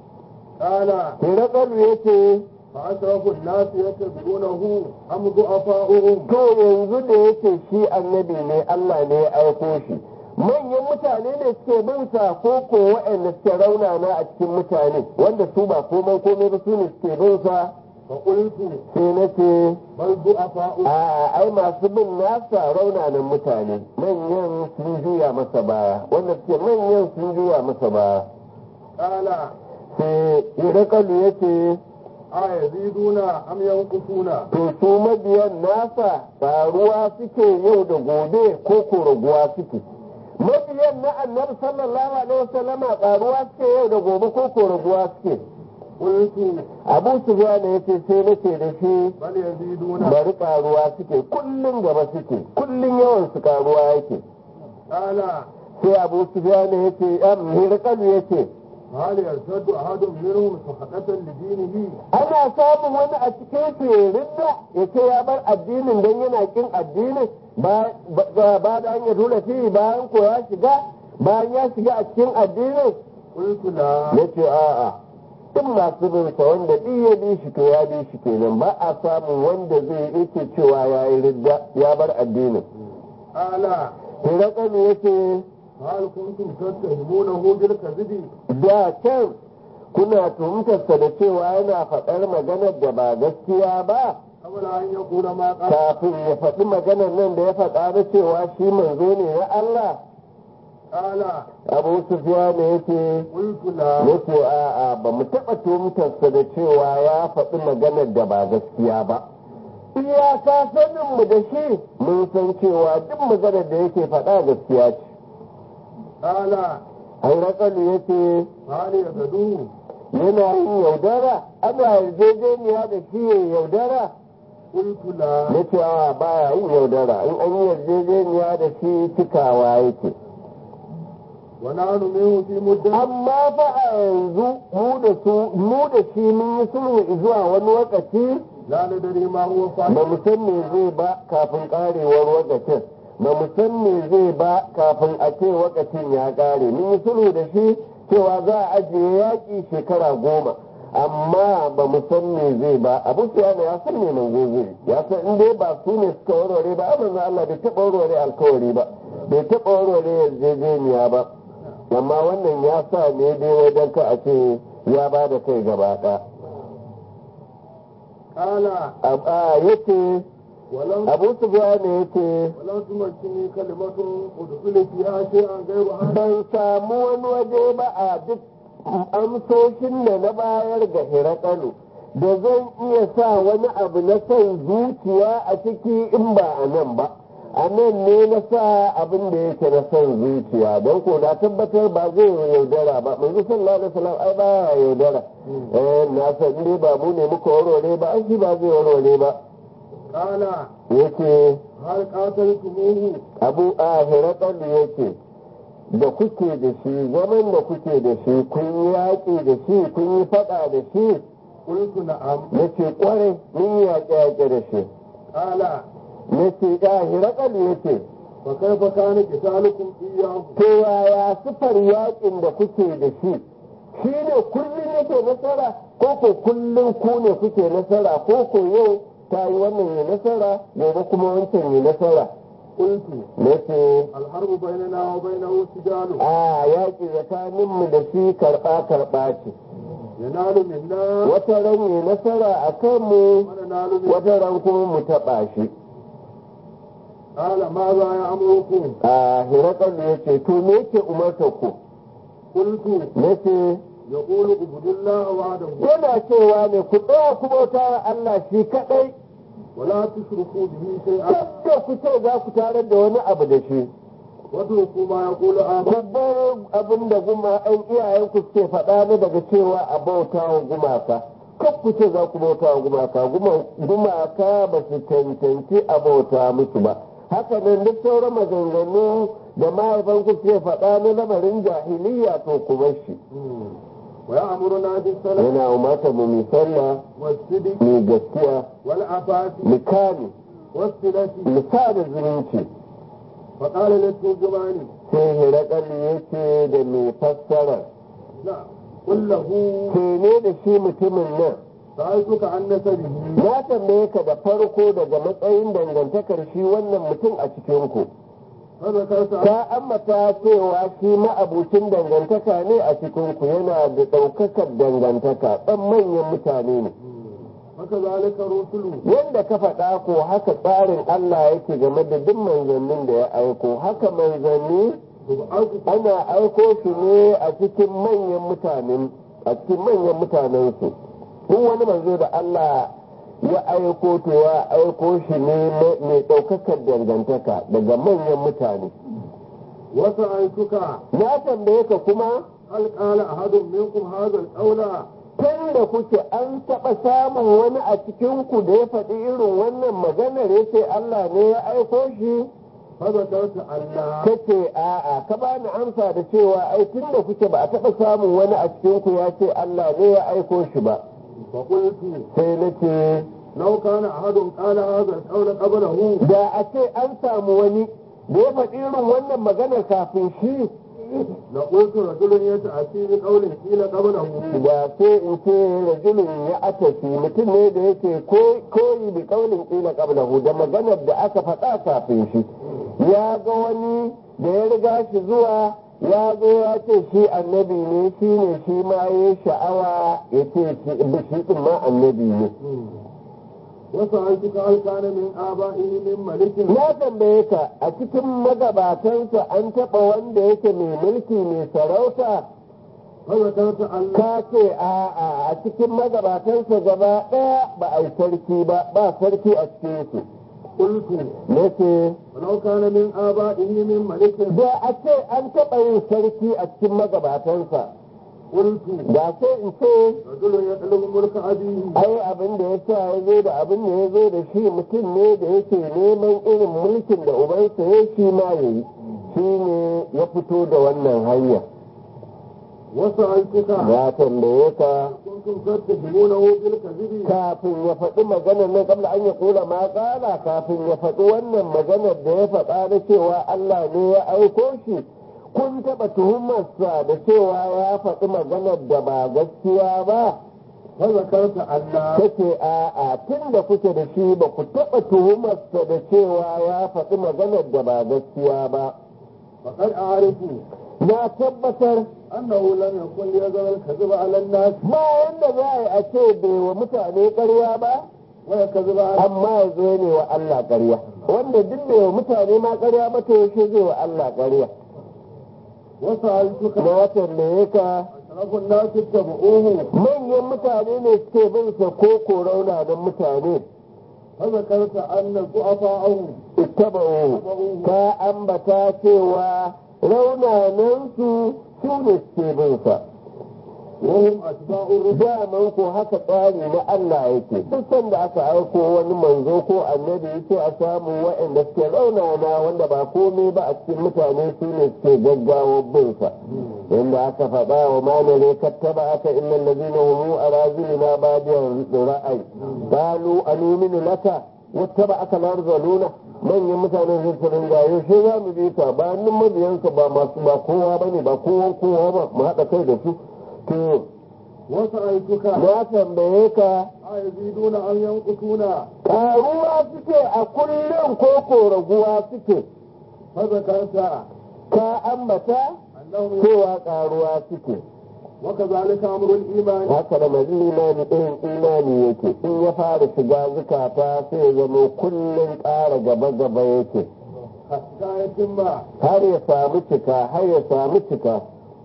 قال Hirakal ya ce فأشرف الناس يتبعونه أم ضعفاؤهم to yanzu da yake shi annabi ne Allah ne ya aiko shi manyan mutane ne suke bin sa ko ko waɗanda suke raunana a cikin mutane wanda su ba komai komai ba su ne suke bin sa فقلت sai na ce بل ضعفاؤهم a ai masu bin nasa raunanan mutane manyan sun juya masa baya wanda suke manyan sun juya masa baya قال sai irakalu ya ce أيزيدون أم ينقصون to su mabiyan nasa faruwa suke yau da gobe ko ko raguwa suke mabiyan na annabi sallallahu alaihi wasallama faruwa suke yau da gobe ko ko raguwa suke قلت abu sufyan ya ce sai nace da shi بل يزيدون bari karuwa suke kullum gaba suke kullum yawan su karuwa yake قال sai abu sufyan ya ce am hirqalu ya ce هل يرتد أحد منهم سخطة لدينه ana samun wani a cikin su ya ridda ya ce ya bar addinin don yana kin addinin ba ba- ba da an ya tura fi bayan ko ya shiga bayan ya shiga a cikin addinin قلت لا ya ce a'a duk masu bin sa wanda duk ya bi shi to ya bi shi kenan ba a samun wanda zai yake cewa ya yi ridda ya bar addinin قال Hirakanu ya ce هل كنتم تتهمونه بالكذب da can kuna tuhumtarsa da cewa yana faɗar maganar da ba gaskiya ba قبل أن يقول ما قال kafin ya faɗi maganar nan da ya faɗa da cewa shi manzo ne na Allah قال abu sufiya ne yake قلت لا yake a'a ba mu taɓa tuhumtarsa da cewa ya faɗi maganar da ba gaskiya ba iyaka sanin mu da shi mun san cewa duk maganar da yake faɗa gaskiya ce قال an rakalu yace هل يغدوه yana yin yaudara ana yarjejeniya da shi ya yaudara قلت لا na cewa baya yin yaudara in an yi yarjejeniya da shi cikawa yake ونحن منه في مدة amma fa a yanzu mu da su mu da shi mun yi sulhu zuwa wani lokaci لا ندري ما هو ba فاعل mu san me zai ba kafin karewar lokacin ba mu san me zai ba kafin a ce lokacin ya kare mun yi sulhu da shi cewa za a ajiye yaƙi shekara goma amma ba mu san me zai ba abu sufyan ya san me manzo zai ya san in dai ba su ne suka warware ba amma Allah bai taɓa warware alkawari ba bai taɓa warware yarjejeniya ba amma wannan ya sa ne dai wajen ka a ce ya ba da kai gaba ɗaya قال a yace ولم abu sufyan yace ولم تمكنني كلمة أدخل فيها شيئا غير هذا ban samu wani waje ba a duk amsoshin da na bayar ga hirakalu da zan iya sa wani abu na son zuciya a ciki in ba a nan ba a nan ne na sa abin da yake na son zuciya don ko na tabbatar ba zai yaudara ba manzo sallallahu alaihi wasallam ai ba ya yaudara eh na san dai ba mu ne muka warware ba ai shi ba zai warware ba قال yace هل قاتلتموه abu a hirakalu yake da kuke da shi zaman da kuke da shi kun yi yaƙi da shi kun yi faɗa da shi قلت نعم na ce ƙwarai mun yi yaƙe-yaƙe da shi قال na ce ya hirakalu ya ce فكيف كان قتالكم إياه to yaya sifar yaƙin da kuke da shi shi ne kullum yake nasara ko ko kullum ku ne kuke nasara ko ko yau ta yi wannan ya nasara gobe kuma wancan ya nasara قلت na ce الحرب بيننا وبينه سجال a yaƙi tsakaninmu da shi karɓa-karɓa ce ينال منا wata ran yi nasara a kanmu وننال منه wata ran kuma mu taɓa shi قال ماذا يأمركم a hirakal ya ce to me yake umarta ku قلت na ce يقول اعبدوا الله وحده yana cewa ne ku tsaya ku bauta wa Allah shi kaɗai ولا تشركوا به شيئا kada ku ce za ku tarar da wani abu da shi واتركوا ما يقول آباؤكم ku bar abin da guma ɗan iyayenku suke faɗa ne daga cewa a bauta wa gumaka kan ku ce za ku bauta wa gumaka Guma- gumaka ba su cancanci a bauta musu ba haka nan duk sauran maganganu da mahaifanku suke faɗa na lamarin jahiliya to ku bar shi ويأمرنا بالصلاة yana umarta mu mi sallah والصدق mi gaskiya والعفاف mi kame والصلة mi sada zumunci فقال للترجمان sai hirakalli yake da mai fassara نعم قل له ke ne da shi mutumin nan سألتك عن نسبه na tambaye ka da farko daga matsayin dangantakar shi wannan mutum a cikinku فذكرت ka ambata cewa shi ma'abucin dangantaka ne a cikinku yana da ɗaukakar dangantaka ɗan manyan mutane ne وكذلك الرسل yadda ka faɗa ko haka tsarin Allah yake game da duk manzannin da ya aiko haka manzanni تبعث ana aiko su ne a cikin manyan mutanen a cikin manyan mutanensu duk wani manzo da Allah ya aiko to ya aiko shi ne mai ɗaukakar dangantaka daga manyan mutane وسألتك na tambaye ka kuma هل قال أحد منكم هذا القول tun da kuke an taɓa samun wani a cikinku da ya faɗi irin wannan maganar ya ce Allah ne ya aiko shi فذكرت ألا kace a'a ka bani amsa da cewa ai tun da kuke ba a taɓa samun wani a cikinku ya ce Allah ne ya aiko shi ba فقلت sai na ce لو كان أحد قال هذا القول قبله da a ce an samu wani da ya faɗi irin wannan maganar kafin shi لقلت رجل يتأتي بقول قيل قبله da sai in ce rajulun ya atafi mutum ne da yake ko- koyi bi kaulin kila qablahu da maganar da aka faɗa kafin shi ya ga wani da ya riga shi zuwa ya zo ya ce shi annabi ne shi ne shi ma ya sha'awa ya ce shi shi din ma annabi ne وسألتك هل كان من آبائه من ملك na tambaye ka a cikin magabatansa an taɓa wanda yake mai mulki mai sarauta فذكرت ألا ka ce a'a a cikin magabatansa gaba ɗaya ba a yi sarki ba ba sarki a cikin su قلت na ce ولو كان من آبائه من ملك da a ce an taɓa yin sarki a cikin magabatansa قلت da sai in ce رجل يطلب ملك أبيه ai abin da ya sa ya zo da abin da ya zo da shi mutum ne da yake neman irin mulkin da ubansa ya shi ma ya yi shi ne ya fito da wannan hanya وسألتك na tambaye ka كنتم تتهمونه بالكذب kafin ya faɗi maganar nan kabla an ya kula ma ƙala kafin ya faɗi wannan maganar da ya faɗa na cewa Allah ne ya aiko shi kun taɓa tuhumarsa da cewa ya faɗi maganar da ba gaskiya ba فذكرت أن kace a'a tun da kuke da shi ba ku taɓa tuhumarsa da cewa ya faɗi maganar da ba gaskiya ba فقد أعرف na tabbatar أنه لم يكن ليزال الكذب على الناس ba yadda za a yi a ce bai wa mutane ƙarya ba ويكذب على amma ya zo ne wa Allah ƙarya wanda duk bai wa mutane ma ƙarya ba to yaushe zai wa Allah ƙarya وسألتك na tambaye ka أشرف الناس اتبعوه manyan mutane ne suke bin sa ko ko raunanan mutane فذكرت أن ضعفاءه ittaba'u ka ambata cewa raunanan su su ne suke bin sa وهم أتباع الرسل daman ko haka tsari na Allah yake duk sanda aka aiko wani manzo ko annabi yake a samu waɗanda suke raunana wanda ba komai ba a cikin mutane su ne suke gaggawa bin sa inda aka faɗa wa manare kattaba aka illal ladina hum arazilina badiyan ra'ay qalu anuminu laka wattaba aka larzaluna manyan mutanen zai su ringa yaushe za mu bi ka ba nan mabiyansa ba masu ba kowa bane ba kowa kowa ba mu haɗa kai da su to وسألتك na tambaye ka أيزيدون أم ينقصون ƙaruwa suke a kullum ko ko raguwa suke فذكرت ka ambata أنهم cewa ƙaruwa suke وكذلك أمر الإيمان haka da mazin imani irin imani yake in ya fara shiga zukata sai ya zama kullum ƙara gaba gaba yake حتى يتم har ya samu cika har ya samu cika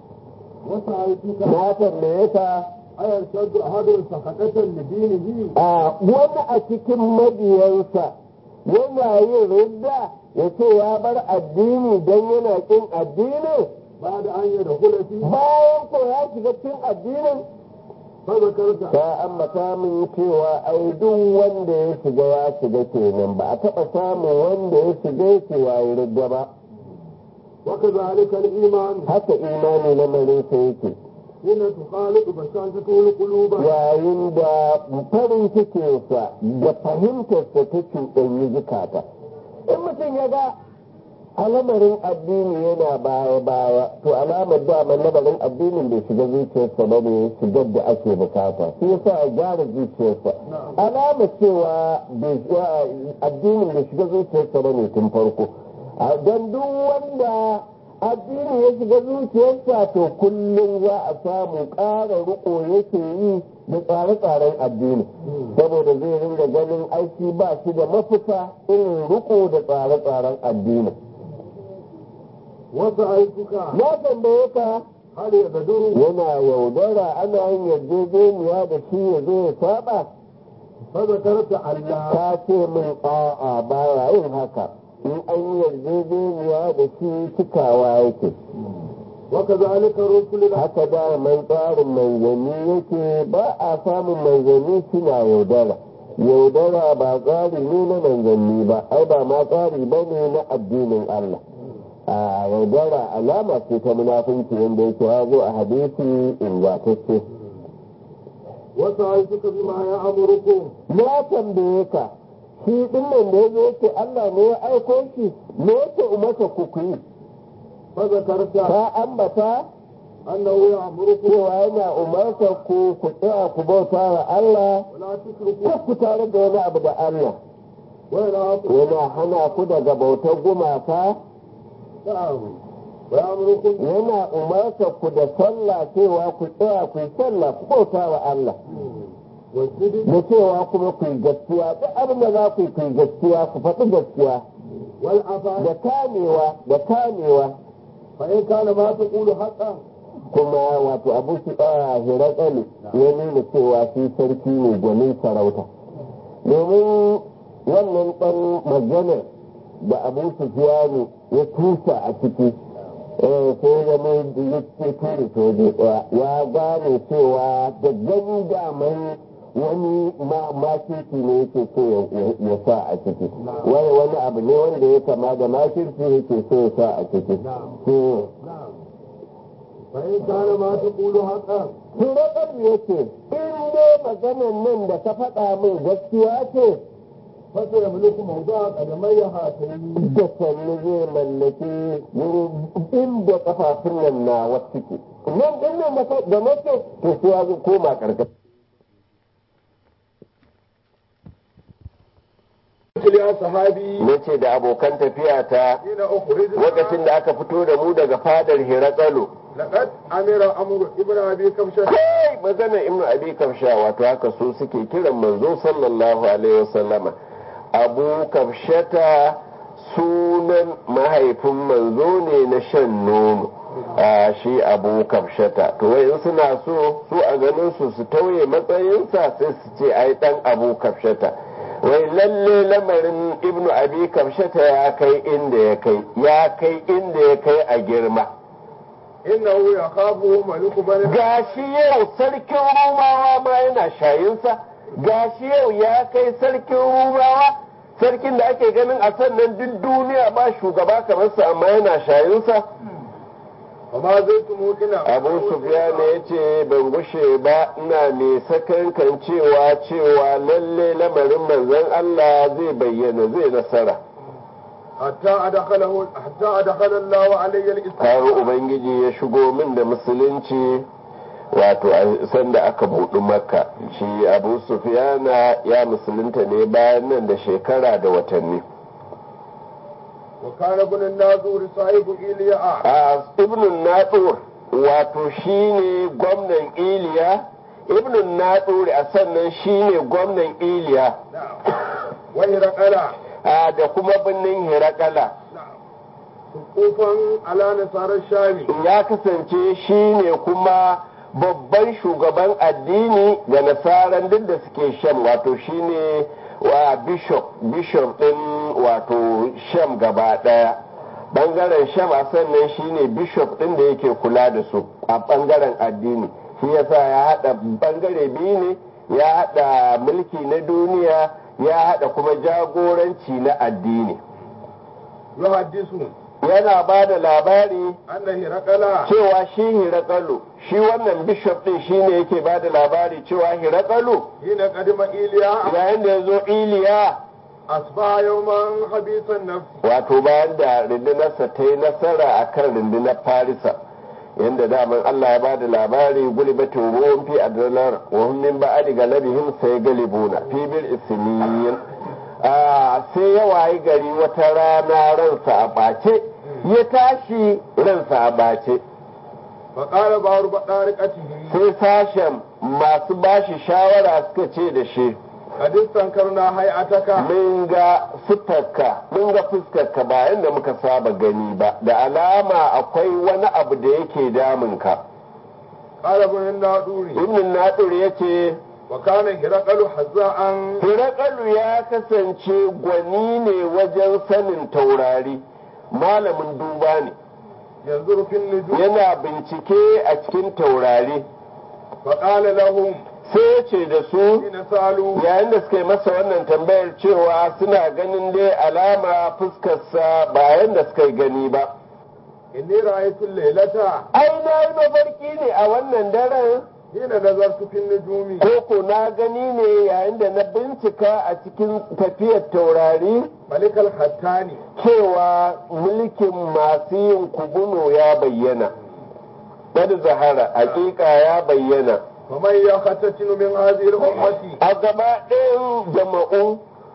وسألتك na tambaye ka أيرشد أحد سخطة لدينه a wani a cikin mabiyansa yana yin ridda ya ce ya bar addini don yana kin addinin بعد أن يدخل فيه bayan ko ya shiga cikin addinin فذكرت ta ambata min cewa ai duk wanda ya shiga ya shiga kenan ba a taɓa samun wanda ya shiga yake wayi ridda ba وكذلك الإيمان haka imani na marisa yake حين تخالط بشاشته القلوب yayin da farin cikinsa da fahimtarsa ta cuɗanyi zukata in mutum ya ga alamarin addini yana baya baya to alamar dama lamarin addinin bai shiga zuciyarsa ba ne shigar da ake bukata shi yasa a gyara zuciyarsa alamar cewa bai- addinin bai shiga zuciyarsa ba ne tun farko a don duk wanda addini ya shiga zuciyarsa to kullum za a samu ƙara riko yake yi da tsare-tsaren addini saboda zai ringa ganin aiki ba shi da mafita irin riko da tsare-tsaren addini وسألتك na tambaye ka هل يبدر yana yaudara ana yin yarjejeniya da shi ya zo ya saba فذكرت أن لا ka ce min a'a baya yin haka in an yi yarjejeniya da shi cikawa yake وكذلك الرسل haka da mai tsarin manzanni yake ba a samun manzanni suna yaudara yaudara ba tsari ne na manzanni ba ai ba ma tsari ba ne na addinin Allah a yaudara alama ce ta munafunci wanda yake ya zo a hadisi ingantacce وسألتك بما يأمركم na tambaye ka shi din nan da ya zo yake Allah ne ya aiko shi me yake umarka ku ku yi فذكرت ka ambata أنه يأمركم cewa yana umarta ku ku tsaya ku bauta wa Allah ولا تشركوا kar ku tare da wani abu da Allah وينهاكم yana hana ku daga bautar gumaka نعم ويأمركم yana umarta ku da sallah cewa ku tsaya ku yi sallah ku bauta wa Allah والصدق da cewa kuma ku yi gaskiya duk abin da za ku yi ku yi gaskiya ku faɗi gaskiya da والعفاف kamewa da kamewa فإن كان ما تقول حقا kuma wato abu su a hiratsali ya nuna cewa shi sarki ne gwanin sarauta domin wannan ɗan maganar da abu su ya tusa a ciki eh, sai ya mai da ya ce ture soje ɗaya ya gane cewa da gani daman wani makirci ne yake so ya- ya sa a ciki wani wani abu ne wanda ya kama da makirci yake so ya sa a ciki to نعم فإن كان ما تقول حقا Turakar ya ce, in dai maganan nan da ka faɗa min gaskiya ce, فسيملك موضع قدمي هاتين da sannu zai mallaki wurin inda kafafun nan na wasu ke. Nan ɗin nan da ka- da na ce, to sai ya zo koma ƙarƙashin. يا صحابي nace da abokan tafiya ta حين أخرجنا lokacin da aka fito da mu daga fadar Hirakalu لقد أمر أمر ابن أبي كبشة kai magana ibnu abi kafsha wato haka su suke kiran manzo sallallahu alaihi wasallama abu kafshata sunan mahaifin manzo ne na shan nono a shi abu kafshata to wai in suna so su a ganin su su tauye matsayinsa sai su ce ai dan abu kafshata wai lalle lamarin ibnu abi kafshata ya kai inda ya kai ya kai inda ya kai a girma إنه يخافه ملك بني gashi yau sarkin rumawa ma yana shayinsa gashi yau ya kai sarkin rumawa sarkin da ake ganin a sannan duk duniya ba shugaba kamar sa amma yana shayinsa وما زلت موقنا abu sufyan ya ce ban gushe ba ina mai sakankan cewa cewa lalle lamarin manzon Allah zai bayyana zai nasara حتى أدخله حتى أدخل الله علي har الإسلام ubangiji ya shigo min da musulunci wato a sanda aka buɗi makka shi abu sufiyana ya musulunta ne bayan nan da shekara da watanni وكان ابن الناظور صاحب إيلياء a ibnun natsur wato shine gwamnan iliya ibnun natsur a sannan shine gwamnan iliya نعم وهرقل a da kuma birnin hirakala نعم سقوفا على نصارى الشام ya kasance shine kuma babban shugaban addini ga nasaran duk da suke sham wato shine wa bishop bishop din wato sham gaba daya bangaren sham a sannan shine bishop din da yake kula da su a bangaren addini shi yasa ya hada bangare biyu ne ya hada mulki na duniya ya hada kuma jagoranci na addini يحدث yana ba da labari أن هرقل cewa shi hirakalu shi wannan bishop din shine yake ba da labari cewa hirakalu حين قدم إيلياء yayin da ya zo iliya أصبح يوما خبيث النفس wato bayan da rundunarsa ta yi nasara a kan rundunar farisa yadda daman allah ya ba da labari gulibatin ruwan fi adalar wa hum min ba'adi galabihim sai galibuna fi bil isniyin a sai ya wayi gari wata rana ransa a ɓace ya tashi ransa a ɓace فقال بعض بطارقته sai sashen masu bashi shawara suka ce da shi قد استنكرنا هيئتك mun ga fuskarka mun ga fuskarka ba yadda muka saba gani ba da alama akwai wani abu da yake damunka قال ابن الناظور ibn nadir ya ce وكان هرقل حذاء hirakalu ya kasance gwani ne wajen sanin taurari malamin duba ne ينظر في النجوم yana bincike a cikin taurari فقال لهم sai ya ce da su حين سألوا yayin da suka yi masa wannan tambayar cewa suna ganin dai alama fuskarsa ba yadda suka yi gani ba إني رأيت الليلة ai na yi mafarki ne a wannan daren حين نظرت في النجوم koko na gani ne yayin da na bincika a cikin tafiyar taurari ملك الختاني cewa mulkin masu yin kubuno ya bayyana Bada zahara hakika ya bayyana ومن يختتن من هذه الأمة a gaba ɗayan jama'u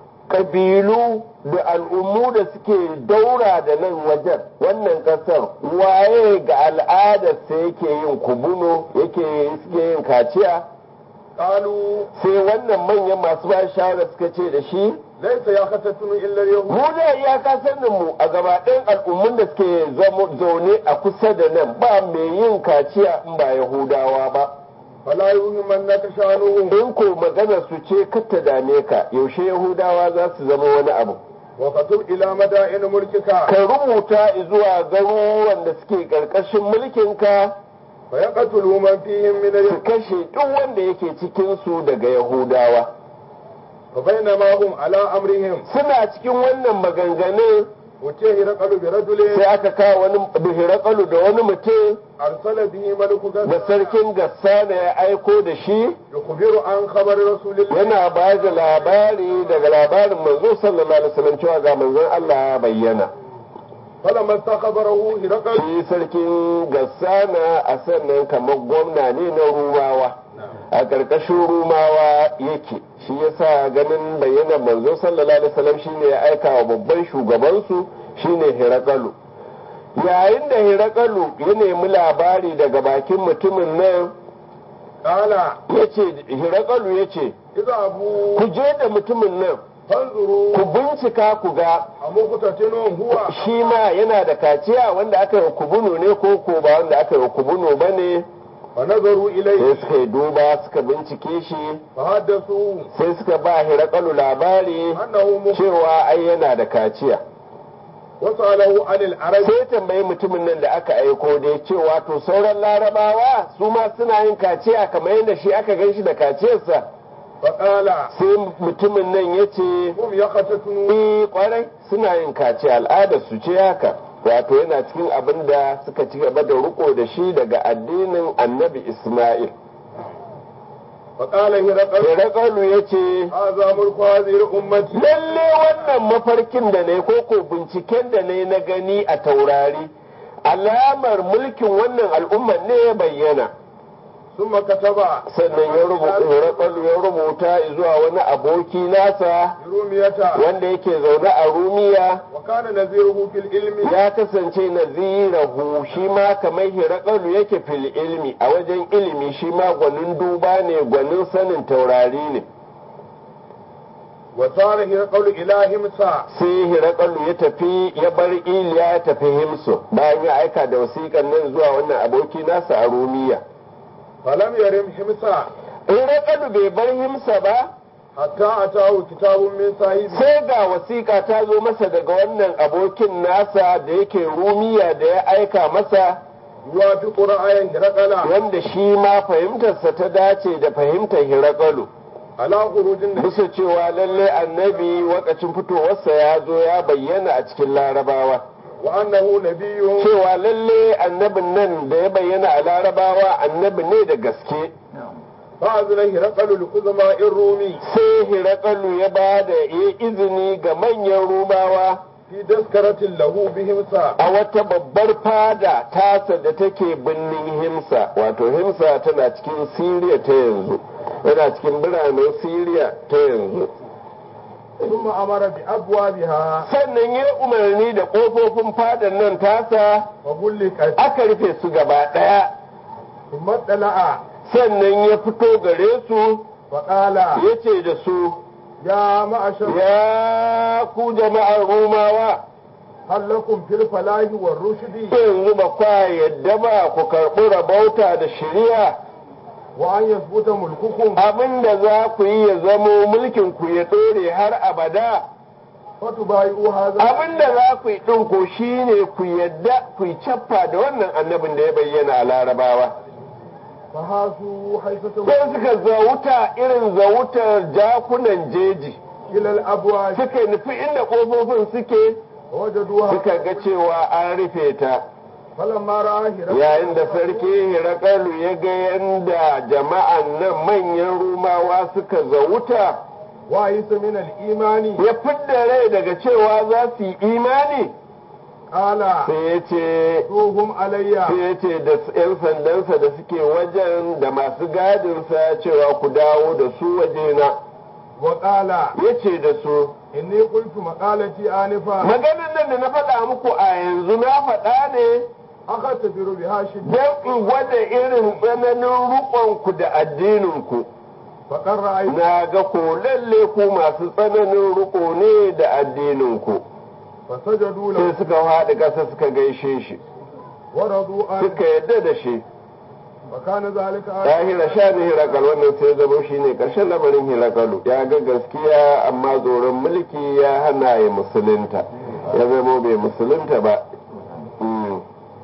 ƙabilu da al'ummu da suke daura da nan wajen wannan ƙasar waye ga al'adarsa yake yin kubuno yake suke yin kaciya قالوا sai wannan manyan masu ba shawara suka ce da shi ليس يختتن إلا اليهود mu da iyaka sanin mu a gaba ɗayan al'ummun da suke zamo- zaune a kusa da nan ba mai yin kaciya in ba yahudawa ba فلا يهمنك شأنهم in ko maganar su ce kar ta dame ka yaushe yahudawa za su zama wani abu وكتب إلى مدائن ملكك ka rubuta zuwa garuruwan da suke ƙarƙashin mulkinka فيقتلوا من فيهم من su اليهود kashe duk wanda yake cikinsu daga yahudawa فبينما هم على أمرهم suna cikin wannan maganganun وتيه رقل برجل sai aka kawo wani bihirakalu da wani mutum أرسل به ملك da غزة sarkin gassana ya aiko da shi يخبر عن خبر رسول الله yana ba da labari daga labarin manzo sallallahu alaihi wasallam cewa ga manzon Allah ya bayyana فلما استخبره هرقل shi sarkin gassana a sannan kamar gwamna ne na rumawa a ƙarƙashin rumawa yake shi yasa ganin bayyana manzo sallallahu alaihi wasallam shine ya aika wa babban shugabansu shine hirakalu yayin da hirakalu ya nemi labari daga bakin mutumin nan قال yace hirakalu yace اذهبوا ku je da mutumin nan فانظروا ku bincika ku ga أمقتتن هو shi ma yana da kaciya wanda aka yi kubuno ne ko ko ba wanda aka yi kubuno ba ne فنظروا sai إليه suka yi duba suka bincike shi فحدثوا sai suka ba hirakalu labari أنه مخ cewa ai yana da kaciya وسأله عن العرب sai tambayi mutumin nan da aka aiko da ya cewa to sauran larabawa su ma suna yin kaciya kamar yadda shi aka gan shi da kaciyarsa فقال sai mutumin nan ya ce هم يقتتنون eh kwarai suna yin kaciya al'adar su ce haka wato yana cikin abin da suka ci gaba da riko da shi daga addinin annabi isma'il فقال هرقل Hirakalu ya ce هذا ملك هذه الأمة lalle wannan mafarkin da ne ko ko binciken da ne na gani a taurari alamar mulkin wannan al'ummar ne ya bayyana ثم كتب sannan ya rubuta Hirakalu ya rubuta zuwa wani aboki nasa رومية wanda yake zaune a rumiya وكان نذيره في العلم ya kasance nazirahu shi ma kamar hirakalu yake fil ilmi a wajen ilimi shi ma gwanin duba ne gwanin sanin taurari ne وصار هرقل إلى همسا sai hirakalu ya tafi ya bar iliya ya tafi himsu bayan ya aika da wasiƙan nan zuwa wannan aboki nasa a rumiya فلم يرم همسا hirakalu bai bar himsa ba حتى أتاه كتاب من صاحبه sai ga wasiƙa ta zo masa daga wannan abokin nasa da yake rumiya da ya aika masa يوافق رأي هرقل wanda shi ma fahimtarsa ta dace da fahimtar hirakalu على خروج النبي bisa cewa lallai annabi wakacin fitowarsa ya zo ya bayyana a cikin larabawa وأنه نبي cewa lallai annabin nan da ya bayyana a larabawa annabi ne da gaske فأذن هرقل لقزماء الرومي sai hirakalu ya ba da ya izini ga manyan rumawa في تذكرة له بهمسا a wata babbar fada tasa da take birnin himsa wato himsa tana cikin siriya ta yanzu yana cikin biranen siriya ta yanzu ثم أمر بأبوابها sannan ya umarni da ƙofofin fadan nan tasa فغلقت aka rufe su gaba ɗaya ثم اطلع sannan ya fito gare su فقال ya ce da su يا معشر ya ku jama'ar romawa هل لكم في الفلاح والرشد yanzu ba kwa yadda ba ku karɓi rabauta da shari'a وأن يثبت ملككم abinda za ku yi ya zamo mulkin ku ya ɗore har abada فتبايعوا هذا abinda za ku yi ɗin ko shine ku yadda ku yi cappa da wannan annabin da ya bayyana a larabawa فهاسوا حيث sai suka zauta irin zautar jakunan jeji إلى الأبواب suka nufi inda ƙofofin suke ووجدوها suka ga cewa an rufe ta فلما رأى هرقل yayin da sarki hirakalu ya ga yadda jama'an nan manyan rumawa suka zauta وعيس من الإيمان ya fidda rai daga cewa za su yi imani قال sai ya ce روهم علي sai ya ce da 'yan sandansa da suke wajen da masu gadinsa cewa ku dawo da su wajena وقال ya ce da su إني قلت مقالتي آنفا maganin nan da na faɗa muku a yanzu na faɗa ne أختبر بها شدة don in gwada irin tsananin rukonku da addininku فقد رأيت na ga ko lalle ku masu tsananin riko ne da addininku فسجدوا sai له suka haɗa ƙasa suka gaishe shi ورضوا عنه suka yadda da shi وكان ذلك ɗahira sha ne hirakal wannan sai zama shi ne ƙarshen lamarin hirakalu ya ga gaskiya amma tsoron mulki ya hana ya musulunta ya zama bai musulunta ba Mm,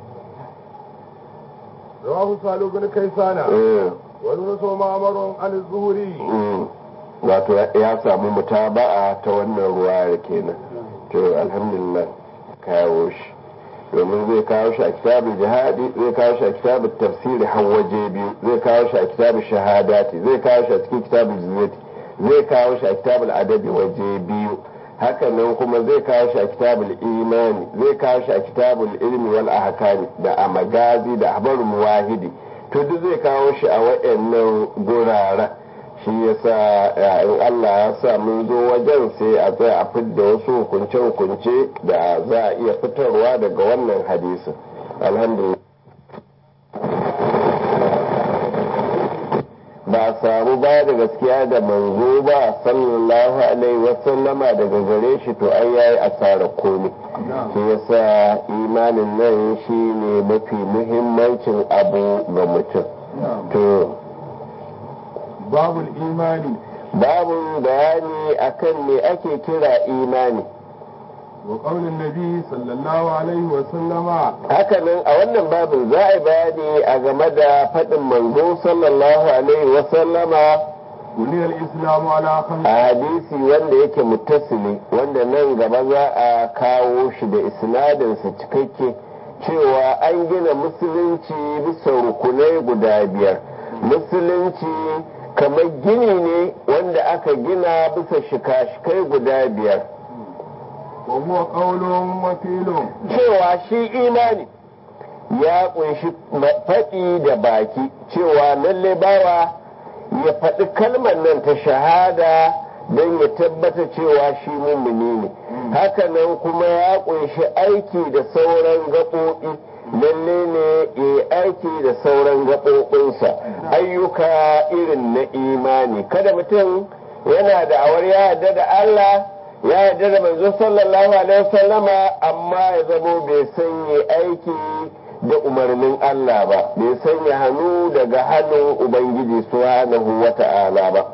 رواه سالو بن كيسان eh, ونص معمر عن الزهري mm. wato ya samu mutaba'a ta wannan ruwa kenan to alhamdulillah kawo shi domin zai kawo shi a kitabul jihadi zai kawo shi a kitabul tafsiri har waje biyu zai kawo shi a kitabul shahadati zai kawo shi a cikin kitabul ziyati zai kawo shi a kitabul adabi waje biyu hakanan kuma zai kawo shi a kitabul imani zai kawo shi a kitabul ilmi wal ahkami da a magazi da habarul muwahidi to duk zai kawo shi a waɗannan guraren shi yasa in Allah ya sa mun zo wajen sai a tsaya a fidda wasu hukunce-hukunce da za a iya fitarwa daga wannan hadisin alhamdulillah ba a samu ba da gaskiya da manzo ba sallallahu alaihi wasallama daga gare shi to ai yayi asara komai shi yasa imanin nan shi ne mafi muhimmancin abu ga mutum to babul imani babu bayani akan me ake kira imani wa qaulin nabi sallallahu alaihi wa sallama hakanan a wannan babin za a yi bayani a game da faɗin manzo sallallahu alaihi wasallama buniyar islamu ala khamsi a hadisi wanda yake muttasili wanda nan gaba za a kawo shi da isnadinsa cikakke cewa an gina musulunci bisa rukunai guda biyar musulunci kamar gini ne wanda aka gina bisa shika-shikai guda biyar wa huwa qaulun wa fi'lun cewa shi imani ya kunshi faɗi da baki cewa lalle bawa ya faɗi kalmar nan ta shahada don ya tabbata cewa shi mummuni ne hakanan kuma ya kunshi aiki da sauran gaɓoɓi lalle ne ya yi aiki da sauran gaɓoɓinsa ayyuka irin na imani kada mutum yana da awar ya yarda da Allah ya yarda da manzo sallallahu alaihi wasallama amma ya zamo bai sanya aiki da umarnin Allah ba bai sanya hannu daga hannun ubangiji subhanahu wata'ala ba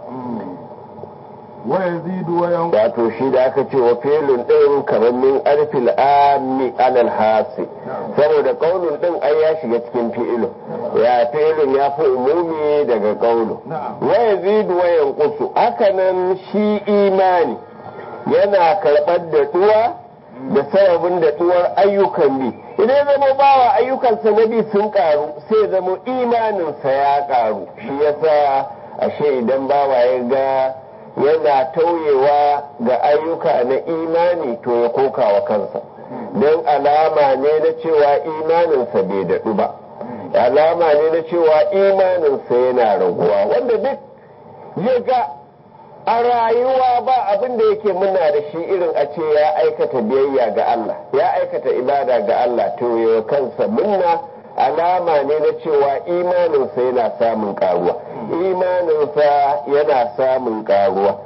wa yazidu wa yanqus wato shi da aka ce wa filin ɗin kamar min arfil ami alal hasi saboda kaunin ɗin ai ya shiga cikin fi'ilun ya filin ya fi umumi daga kaunin wa yazidu wa yanqusu hakanan shi imani yana karɓar da ɗuwa da sababin da ɗuwar ayyukan bi idan zama bawa ayyukansa na bi sun ƙaru sai zama imaninsa ya ƙaru shi yasa ashe idan bawa ya ga yana tauyewa ga ayyuka na imani to ya koka wa kansa don alama ne na cewa imaninsa bai daɗu ba alama ne na cewa imaninsa yana raguwa wanda duk ya ga a rayuwa ba abin da yake muna da shi irin a ce ya aikata biyayya ga Allah ya aikata ibada ga Allah to ya kansa munna alama ne na cewa imaninsa yana samun karuwa imaninsa yana samun karuwa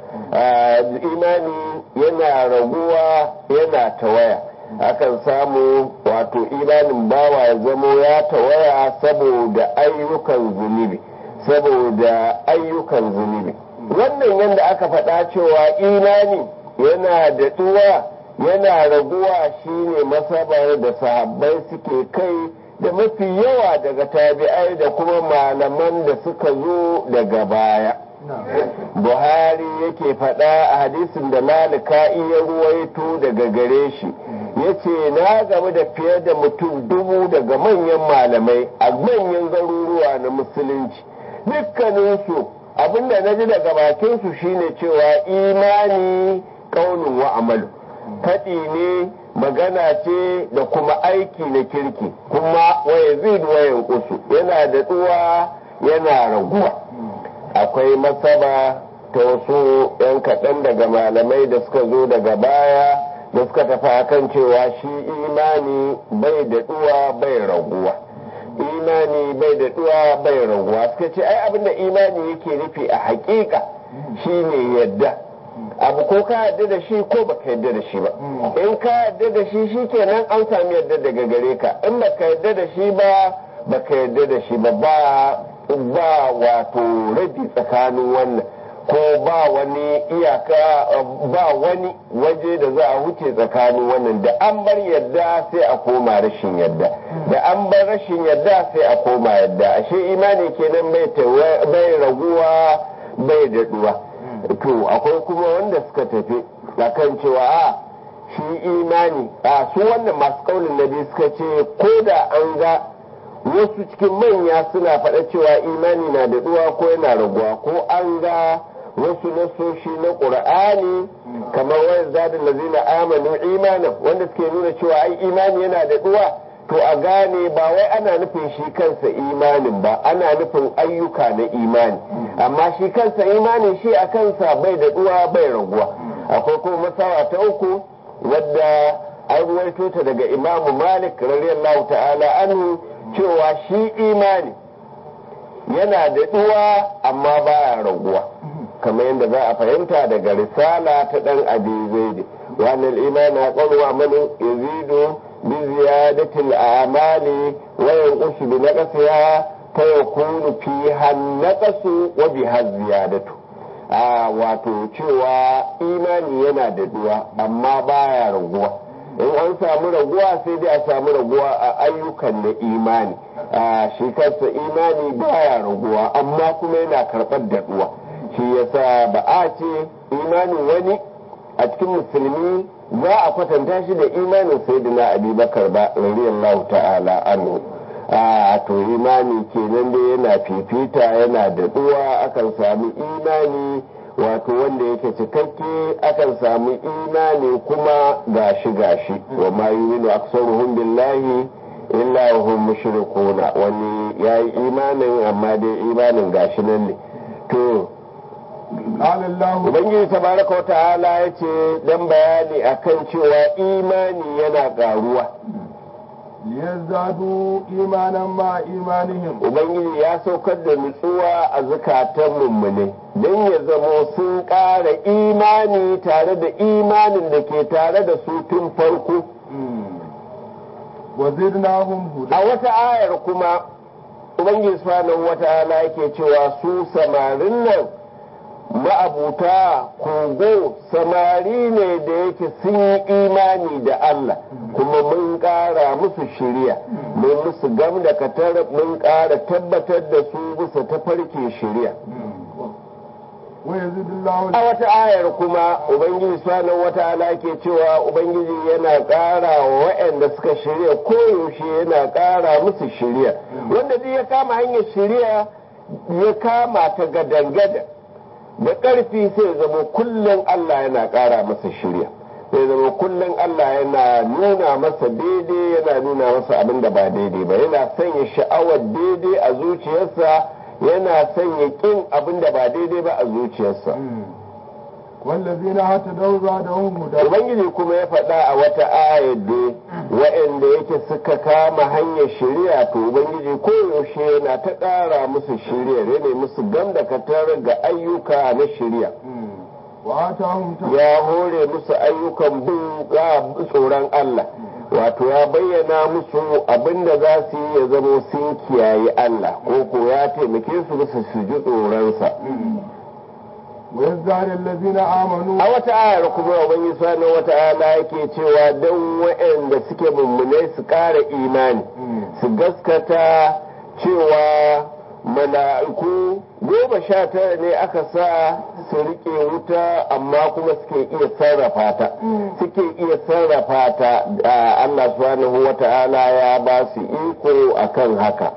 imani yana raguwa yana tawaya akan samu wato imanin bawa ya zamo ya tawaya saboda ayyukan zunubi saboda ayyukan zunubi wannan yadda aka faɗa cewa imani yana da tuwa yana raguwa shine masabar da sahabbai suke kai da mafi yawa daga tabi'ai da kuma malaman da suka zo daga baya buhari yake faɗa a hadisin da malika iya ruwaito daga gare shi ya ce na game da fiye da mutum dubu daga manyan malamai a manyan garuruwa na musulunci dukkaninsu abinda na ji daga bakinsu shine cewa imani kaunin wa amalu faɗi ne magana ce da kuma aiki na kirki kuma waya zid wayan kusu yana da tsuwa yana raguwa akwai masaba ta wasu 'yan kaɗan daga malamai da suka zo daga baya da suka tafi akan cewa shi imani bai da tsuwa bai raguwa imani bai da tsuwa bai raguwa suka ce ai abinda imani yake nufi a hakika shine yadda abu ko ka yarda da shi ko baka yarda da shi ba in ka yarda da shi shikenan an sami yarda daga gare ka in baka yarda da shi ba baka yarda da shi ba ba ba wato rabi tsakanin wannan ko ba wani iyaka ba wani waje da za a wuce tsakanin wannan da an bar yadda sai a koma rashin yadda da an bar rashin yadda sai a koma yadda ashe imani kenan bai raguwa bai daɗuwa to akwai kuma wanda suka tafi akan cewa a shi imani a su wannan masu kaunin nabi suka ce ko da an ga wasu cikin manya suna faɗa cewa imani na daɗuwa ko yana raguwa ko an ga wasu nasoshi na ƙur'ani kamar wayan zadin lazina amanu imanan wanda suke nuna cewa ai imani yana da duwa to a gane ba wai ana nufin shi kansa imanin ba ana nufin ayyuka na imani amma shi kansa imanin shi a kansa bai da duwa bai raguwa akwai kuma masawa ta uku wadda an ruwaito ta daga imamu malik radiyallahu ta'ala anhu cewa shi imani yana da duwa amma baya raguwa kamar yadda za a fahimta daga risala ta dan abi zaidi wannan imani a ƙwarwa mani yazidu bi ziyadatil amali wa yanqusu bi naqsiha fa yakunu fi hannaqasu wa bi ziyadatu a wato cewa imani yana da duwa amma baya raguwa in an samu raguwa sai dai a samu raguwa a ayyukan na imani a shi kansa imani baya raguwa amma kuma yana karɓar da duwa shi yasa ba a ce imanin wani a cikin musulmi za a kwatanta shi da imanin sayyidina abubakar ba radiyallahu ta'ala anhu a to imani kenan dai yana fifita yana da duwa akan sami imani wato wanda yake cikakke akan samu imani kuma gashi gashi wa ma yuminu aksaruhum billahi illa hum mushrikuna wani yayi imanin amma dai imanin gashi nan ne to قال الله ubangiji tabaraka wa ta'ala yace dan bayani akan cewa imani yana karuwa ليزدادوا إيمانا مع إيمانهم ubangiji ya saukar da nutsuwa a zukatan mummune don ya zamo sun ƙara imani tare da imanin da ke tare da su tun farko وزدناهم هدى a wata ayar kuma ubangiji subhanahu wata'ala yake cewa su samarin nan ma'abuta kogo samari ne da yake sun yi imani da Allah kuma mun ƙara musu shiriya mun musu gam da katar mun ƙara tabbatar da su bisa tafarkin shiriya ويزيد الله a wata ayar kuma ubangiji subhanahu wata'ala ke cewa ubangiji yana ƙara wa waɗanda suka shirya koyaushe yana ƙara musu shirya wanda duk ya kama hanyar shirya ya kama ta gadan-gadan da ƙarfi sai zama kullum Allah yana ƙara masa shirya sai zama kullum Allah yana nuna masa daidai yana nuna masa abin da ba daidai ba yana sanya sha'awar daidai a zuciyarsa yana sanya ƙin abin da ba daidai ba a zuciyarsa والذين اهتدوا زادهم هدى ubangiji kuma ya faɗa a wata ayar da wa'anda yake suka kama hanyar shari'a to ubangiji koyaushe yana ta ƙara musu shari'a ne musu gamdakatar ga ayyuka na shari'a وآتاهم تقوى ya hore musu ayyukan bin ga tsoron Allah wato ya bayyana musu abinda za su yi ya zamo sun kiyaye Allah ko ko ya taimake su bisa su ji tsoronsa ويزداد الذين آمنوا a wata ayar kuma ubangiji subhanahu wata'ala yake cewa don waɗanda suke mummunai su ƙara imani su gaskata cewa mala'iku goma sha tara ne aka sa su riƙe wuta amma kuma suke iya sarrafa ta suke iya sarrafa ta da Allah subhanahu wata'ala ya ba su iko akan haka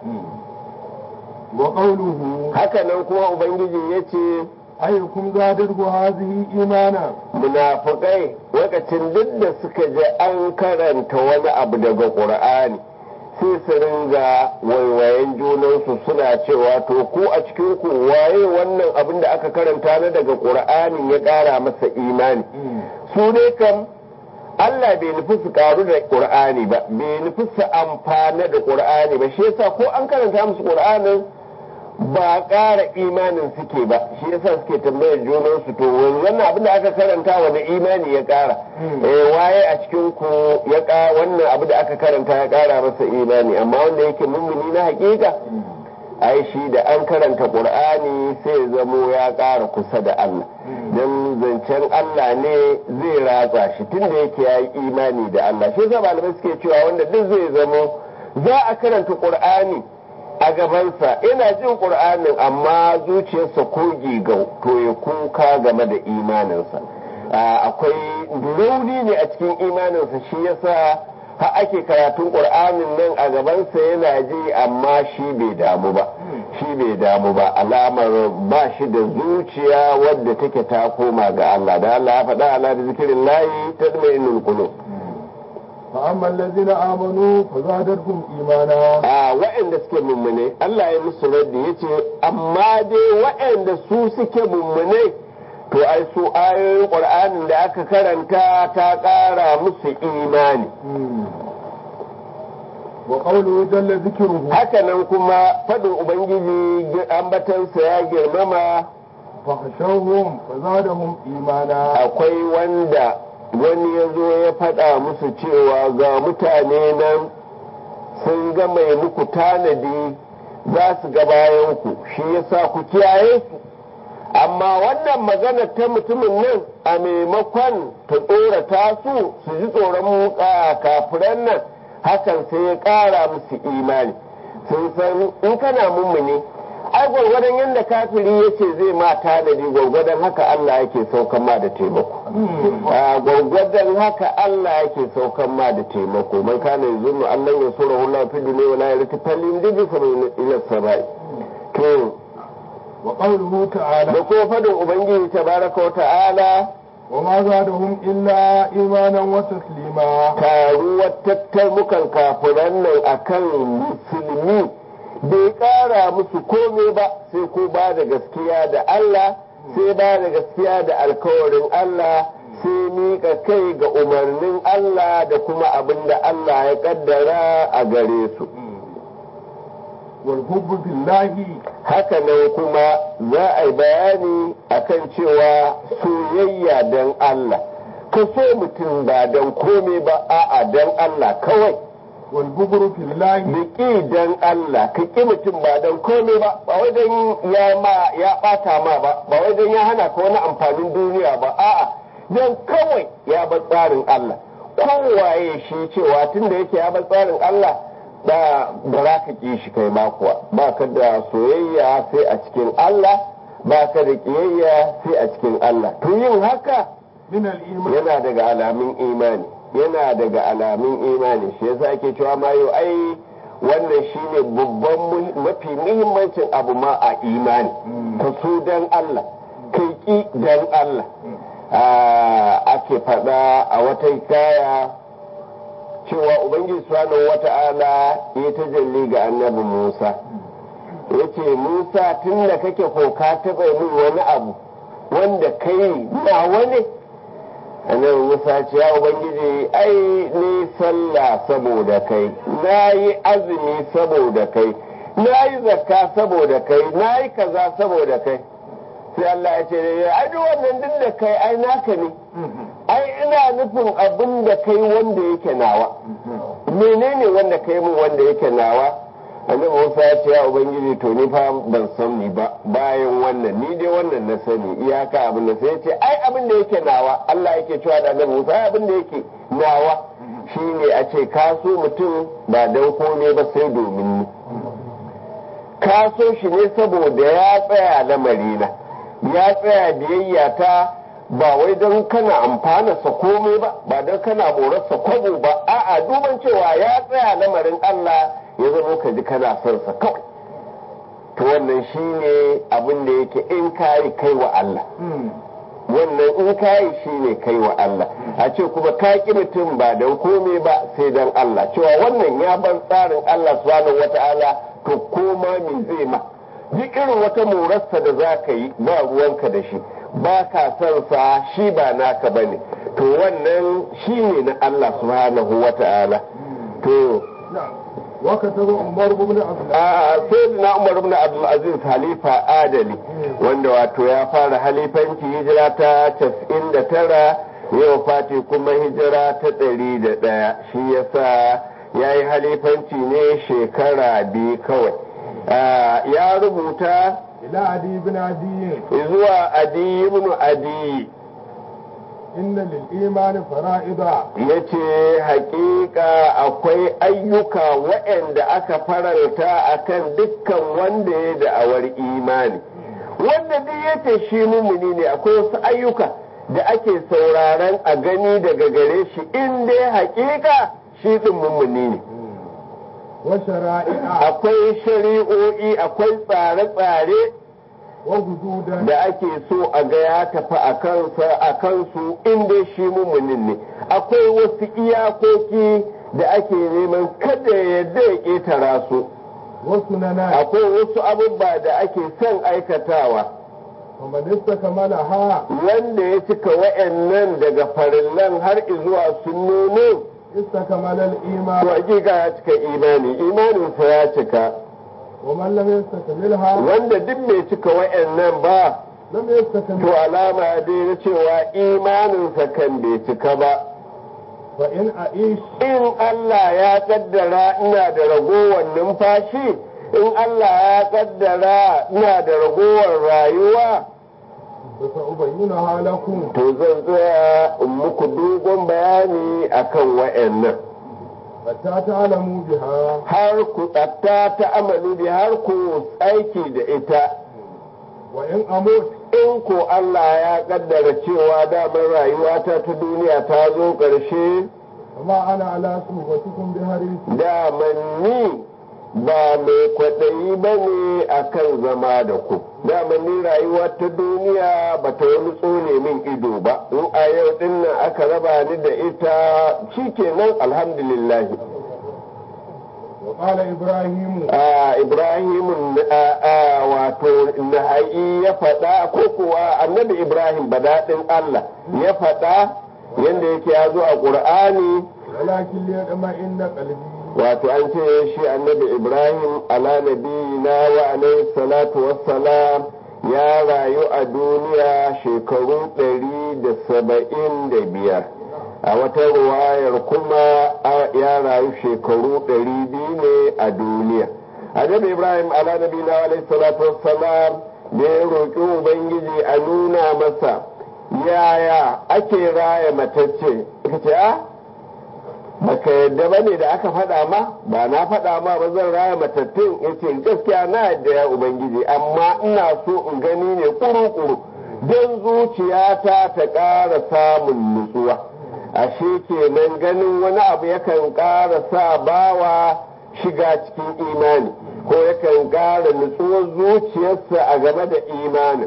وقوله hakanan kuma ubangiji ya ce أيكم زادته هذه إيمانا munafukai lokacin duk da suka ji an karanta wani abu daga ƙur'ani sai su ringa waiwayen junansu suna cewa to ku a cikin ku waye wannan abin da aka karanta na daga ƙur'ani ya ƙara masa imani su dai kam Allah bai nufi su karu da ƙur'ani ba bai nufi su amfana da ƙur'ani ba shi yasa ko an karanta musu ƙur'anin ba ƙara imanin suke ba shi yasa suke tambayar junansu to wannan abin da aka karanta wani imani ya ƙara eh waye a cikin ku ya ƙara wannan abu da aka karanta ya ƙara masa imani amma wanda yake mummuni na hakika ai shi da an karanta qur'ani sai ya zamo ya ƙara kusa da Allah dan zancen Allah ne zai ratsa shi tunda yake yayi imani da Allah shi yasa malamai suke cewa wanda duk zai zamo za a karanta qur'ani a gabansa ina jin ƙur'anin amma zuciyarsa ko gigau to ya kuka game da imaninsa akwai rauni ne a cikin imaninsa shi yasa ha ake karatun ƙur'anin nan a gabansa yana ji amma shi bai damu ba shi bai damu ba alamar ba shi da zuciya wadda take ta koma ga Allah da Allah ya faɗa ala da zikirin layi ta zama inul qulub فأما الذين آمنوا فزادتهم إيمانا a waɗanda suke mummune Allah ya musu raddi yace amma dai waɗanda su suke mummune to ai su ayoyin Qur'anin da aka karanta ta ƙara musu imani وقوله جل ذكره hakanan kuma faɗin ubangiji ambatansa ya girmama فخشوهم فزادهم إيمانا akwai wanda wani ya zo ya faɗa musu cewa ga mutane nan sun ga mai muku tanadi za su ga bayanku shi yasa ku kiyaye su amma wannan magana ta mutumin nan a maimakon ta tsorata su su ji tsoron muka kafiran nan hakan sai ya ƙara musu imani sun san in kana mummuni ai gwargwadon yadda kafiri ya ce zai ma tanadi gwargwadon haka Allah yake saukan ma da taimako a gwargwadon haka Allah yake saukan ma da taimako man kana yanzu Allah ya sura hula fi duniya wala ya rati fallin diji kamar ila sabai to وقوله تعالى da kuma fadin ubangiji tabaraka wa ta'ala وما زادهم إلا إيمانا وتسليما taruwar tattarmukan kafiran nan akan musulmi bai kara musu komai ba sai ko ba da gaskiya da Allah sai ba da gaskiya da alkawarin Allah sai miƙa kai ga umarnin Allah da kuma abin da Allah ya kaddara a gare su والحب في الله haka nan kuma za a yi bayani akan cewa soyayya don Allah ka so mutum ba don komai ba a'a don Allah kawai والبغض في الله Biki dan Allah ka ƙi mutum ba don komai ba ba wai don ya ma ya ɓata ma ba ba wai don ya hana ka wani amfanin duniya ba a'a don kawai ya bar tsarin Allah kowaye shi cewa tun da yake ya bar tsarin Allah ba ba za ka ƙi shi kai ma kuwa ba ka da soyayya sai a cikin Allah ba ka da ƙiyayya sai a cikin Allah to yin haka من الإيمان yana daga alamun imani yana daga alamun imani shi yasa ake cewa ma yau ai wannan shine babban mu- mafi muhimmancin abu ma a imani ka so dan Allah kai ki dan Allah Ah, ake faɗa a wata kaya cewa ubangiji subhanahu wata'ala ya tajalli ga annabi Musa yace Musa tun da kake ko ka taɓa min wani abu wanda kai na wani annabi musa ce ya ubangiji ai ni sallah saboda kai na yi azumi saboda kai na yi zakka saboda kai na yi kaza saboda kai sai Allah ya ce ai duk wannan duk da kai ai naka ne ai ina nufin abin da kai wanda yake nawa menene wanda kai mun wanda yake nawa annabi Musa ya ce ya ubangiji to ni fa ban san ni ba bayan wannan ni dai wannan na sani iyaka abin da sai ya ce ai abin da yake nawa Allah yake cewa da annabi Musa ai abin da yake nawa shine a ce ka so mutum ba dan komai ba sai domin ni ka so shi ne saboda ya tsaya lamarina ya tsaya biyayya ta ba wai don kana amfanarsa komai ba ba don kana morarsa kwabo ba a'a duban cewa ya tsaya lamarin Allah ya zama ka ji kana son sa kawai to wannan shine abin da yake in kayi kai wa Allah wannan in kayi shine kai wa Allah a ce kuma ka ki mutum ba don komai ba sai don Allah cewa wannan ya bar tsarin Allah subhanahu wata'ala to koma me zai ma duk irin wata morarsa da za ka yi ba ruwanka da shi ba ka son sa shi ba naka ba ne to wannan shi ne na Allah subhanahu wa ta'ala to وكتب عمر بن عبد a sai na Umar ibn Abdul Aziz halifa adali wanda wato ya fara halifanci hijira ta 99 yau fati kuma hijira ta 101 shi yasa ya yi halifanci ne shekara biyu kawai Ah, ya rubuta إلى عدي بن عدي zuwa adi ibn adi إن للإيمان فرائض ya ce hakika akwai ayyuka waɗanda aka faranta akan dukkan wanda ya da'awar imani wanda duk yake shi mumuni ne akwai wasu ayyuka da ake sauraron a gani daga gare shi in dai hakika shi ɗin mumuni ne وشرائع akwai shari'o'i akwai tsare-tsare وحدودا da ake so a ga ya tafi a kansa a kansu inda shi mumunin ne akwai wasu iyakoki da ake neman kada ya yadda ya ƙetara su وسننا akwai wasu abubuwa da ake son aikatawa ومن استكملها wanda ya cika wa'annan daga farillan har zuwa sunnonin استكمل to الإيمان hakika ya cika imani imaninsa ya cika ومن لم يستكملها wanda duk bai cika wa'annan ba لم to يستكمل alama dai na cewa imaninsa kan bai cika ba فإن أعيش in Allah ya kaddara ina da ragowar numfashi in Allah ya kaddara ina da ragowar rayuwa فسأبينها لكم to zan tsaya in muku dogon bayani akan wa'annan حتى تعلموا بها har ku tsatta ta amalu bi har ku aiki da ita وإن أموت in ko Allah ya kaddara cewa damar rayuwata ta duniya ta zo ƙarshe فما أنا على صوبتكم بحريص daman ni ba mai kwaɗayi ba ne a kan zama da ku daman ni rayuwa ta duniya ba ta wani tsone min ido ba in a yau ɗin nan aka raba ni da ita shikenan alhamdulillah وقال إبراهيم a ibrahim wato naha'i ya faɗa ko kuwa annabi ibrahim badaɗin allah ya faɗa yadda yake ya zo a ƙur'ani ولكن ليطمئن قلبي wato an ce shi annabi ibrahim ala nabiyina wa alaihi salatu wassalam ya rayu a duniya shekaru ɗari da saba'in da biyar a wata ruwayar kuma a- ya rayu shekaru ɗari biyu ne a duniya annabi ibrahim ala nabiyina wa alaihi salatu wassalam da ya roƙi ubangiji a nuna masa yaya ake raya matacce ka ce a baka yadda ba ne da aka faɗa ma ba na faɗa ma ba zan raya matattun ya ce gaskiya na yadda ya ubangiji amma ina so in gani ne kuru-kuru don zuciyata ta ƙara samun nutsuwa ashe kenan ganin wani abu yakan ƙara sa bawa shiga cikin imani ko yakan ƙara nutsuwar zuciyarsa a game da imanin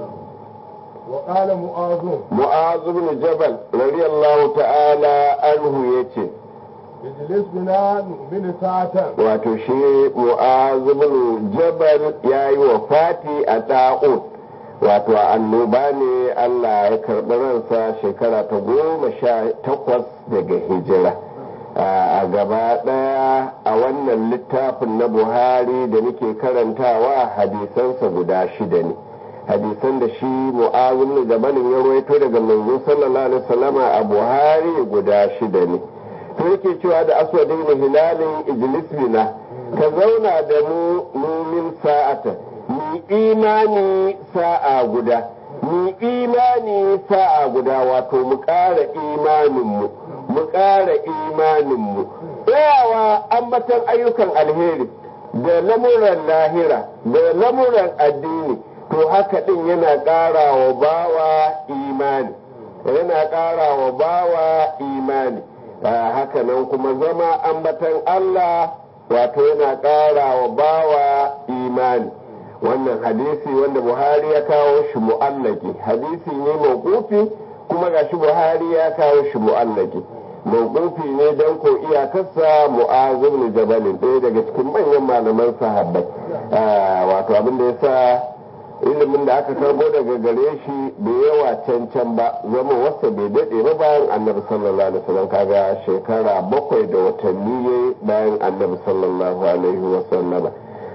وقال معاذ mu'azu bin jabal radiyallahu ta'ala anhu yace اجلس بنا نؤمن ساعة wato shi mu'azu bin jabal ya yi wa fati a ta'ud wato a annoba ne Allah ya karɓi ransa shekara ta goma sha takwas daga hijira a gaba ɗaya a wannan littafin na buhari da muke karantawa hadisansa guda shida ne hadisan da shi mu'azu bin jabalin ya ruwaito daga manzo sallallahu alaihi wasallama a buhari guda shida ne to yake cewa da aswadin hilalin ijlis bina ka zauna da mu mumin sa'ata ni imani sa'a guda ni imani sa'a guda wato mu ƙara imaninmu mu ƙara imaninmu tsayawa ambatan ayyukan alheri da lamuran lahira da lamuran addini to haka ɗin yana ƙara wa bawa imani yana ƙara wa bawa imani haka nan kuma zama ambatan Allah wato yana ƙara wa bawa imani wannan hadisi wanda buhari ya kawo shi mu'allaki hadisi ne mawqufi kuma gashi buhari ya kawo shi mu'allaki mawqufi ne don ko iyakarsa mu'azu ibn jabal ɗaya daga cikin manyan malaman sahabbai wato abin da yasa ilimin da aka karbo daga gare shi bai yawa cancan ba zama wasa bai daɗe ba bayan annabi sallallahu alaihi wasallam kaga shekara bakwai da watanni yayi bayan annabi sallallahu alaihi wasallam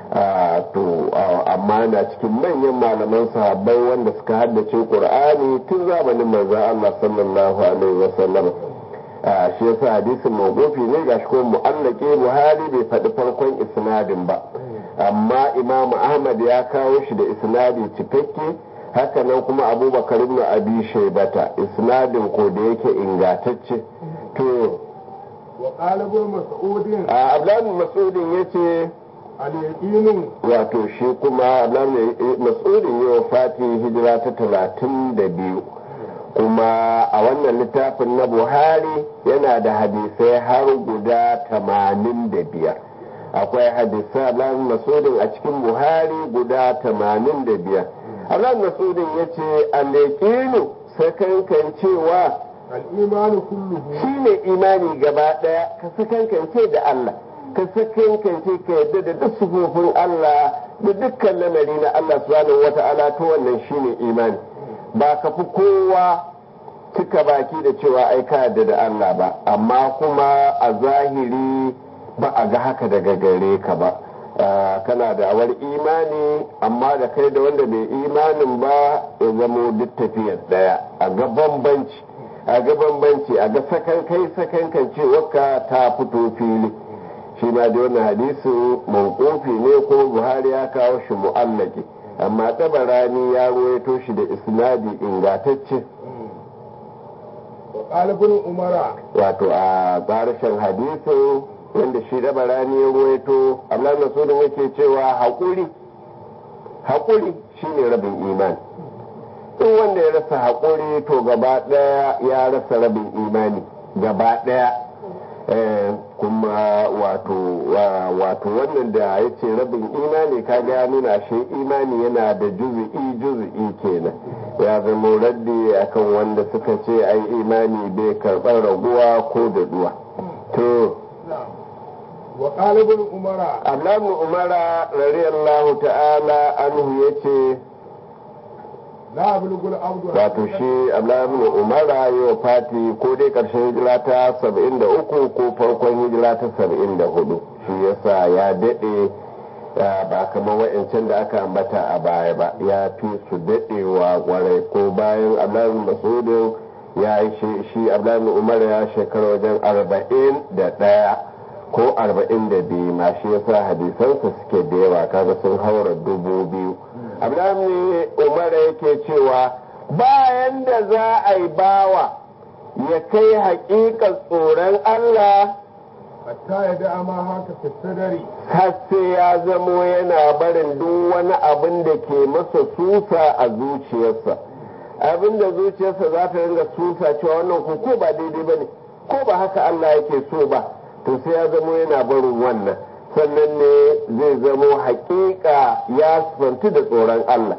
to amma na cikin manyan malaman sahabbai wanda suka haddace qur'ani tun zamanin manzon Allah sallallahu alaihi wasallam shi yasa hadisin mawqufi ne gashi ko mu'allaqi buhari bai faɗi farkon isnadin ba amma imamu ahmad ya kawo shi da isnadi cikakke haka nan kuma abubakar ibn abi shaibata isnadin ko da yake ingatacce to wa qala ibn mas'ud a abdullahi mas'udin yace al-yaqin wato shi kuma abdullahi mas'udin ya wafati hijira ta talatin da biyu kuma a wannan littafin na buhari yana da hadisai har guda tamanin da biyar akwai hadisa Abdullahi Masudin a cikin Buhari guda tamanin da biyar Abdullahi Masudin ya ce al-yaqinu sakankan cewa al-imanu kulluhu shine imani gaba daya ka sakankance da Allah ka sakankance ka yadda da duk sufofin Allah da dukkan lamari na Allah subhanahu wata'ala to wannan shine imani ba ka fi kowa cika baki da cewa ai ka yadda da Allah ba amma kuma a zahiri ba a ga haka daga gare ka ba kana da awar imani amma da kai da wanda bai imanin ba ya zamo duk tafiyar daya a ga bambanci a ga bambanci a ga sakan kai sakan kan cewarka ta fito fili shi ma da wannan hadisin mawqufi ne ko buhari ya kawo shi mu'allaki amma tabarani ya ruwaito shi da isnadi ingantacce wa qala ibn umara wato a tsarishin hadisin wanda shi tabarani ya ruwaito Allah Masudin yake cewa haƙuri haƙuri shine rabin imani in wanda ya rasa haƙuri to gaba ɗaya ya rasa rabin imani gaba ɗaya kuma wato wato wannan da ya ce rabin imani kaga ya nuna shi imani yana da juzu'i juzu'i kenan ya zama raddi akan wanda suka ce ai imani bai karɓar raguwa ko da duwa to wa qala ibn umara Abdullahi Umara radiyallahu ta'ala anhu yace la ablugul abdu wato shi Abdullahi Umara yi wa fati ko dai karshen hijira ta 73 ko farkon hijira ta 74 shi yasa ya dade ba kamar wa'ancan da aka ambata a baya ba ya fi su dadewa kwarai ko bayan Abdullahi Masudin ya yi shi Abdullahi Umar ya shekara wajen arba'in da ɗaya ko arba'in da biyu ma shi yasa hadisansa suke da yawa kaga sun haura dubu biyu abdullahi umar yake cewa bayan da za a yi bawa ya kai haƙiƙar tsoron allah hatta ya da ma haka fi sadari har sai ya zamo yana barin duk wani abin da ke masa susa a zuciyarsa abin da zuciyarsa za ta ringa susa cewa wannan ko ko ba daidai ba ne ko ba haka allah yake so ba to sai ya zamo yana barin wannan sannan ne zai zamo hakika ya sifanti da tsoron Allah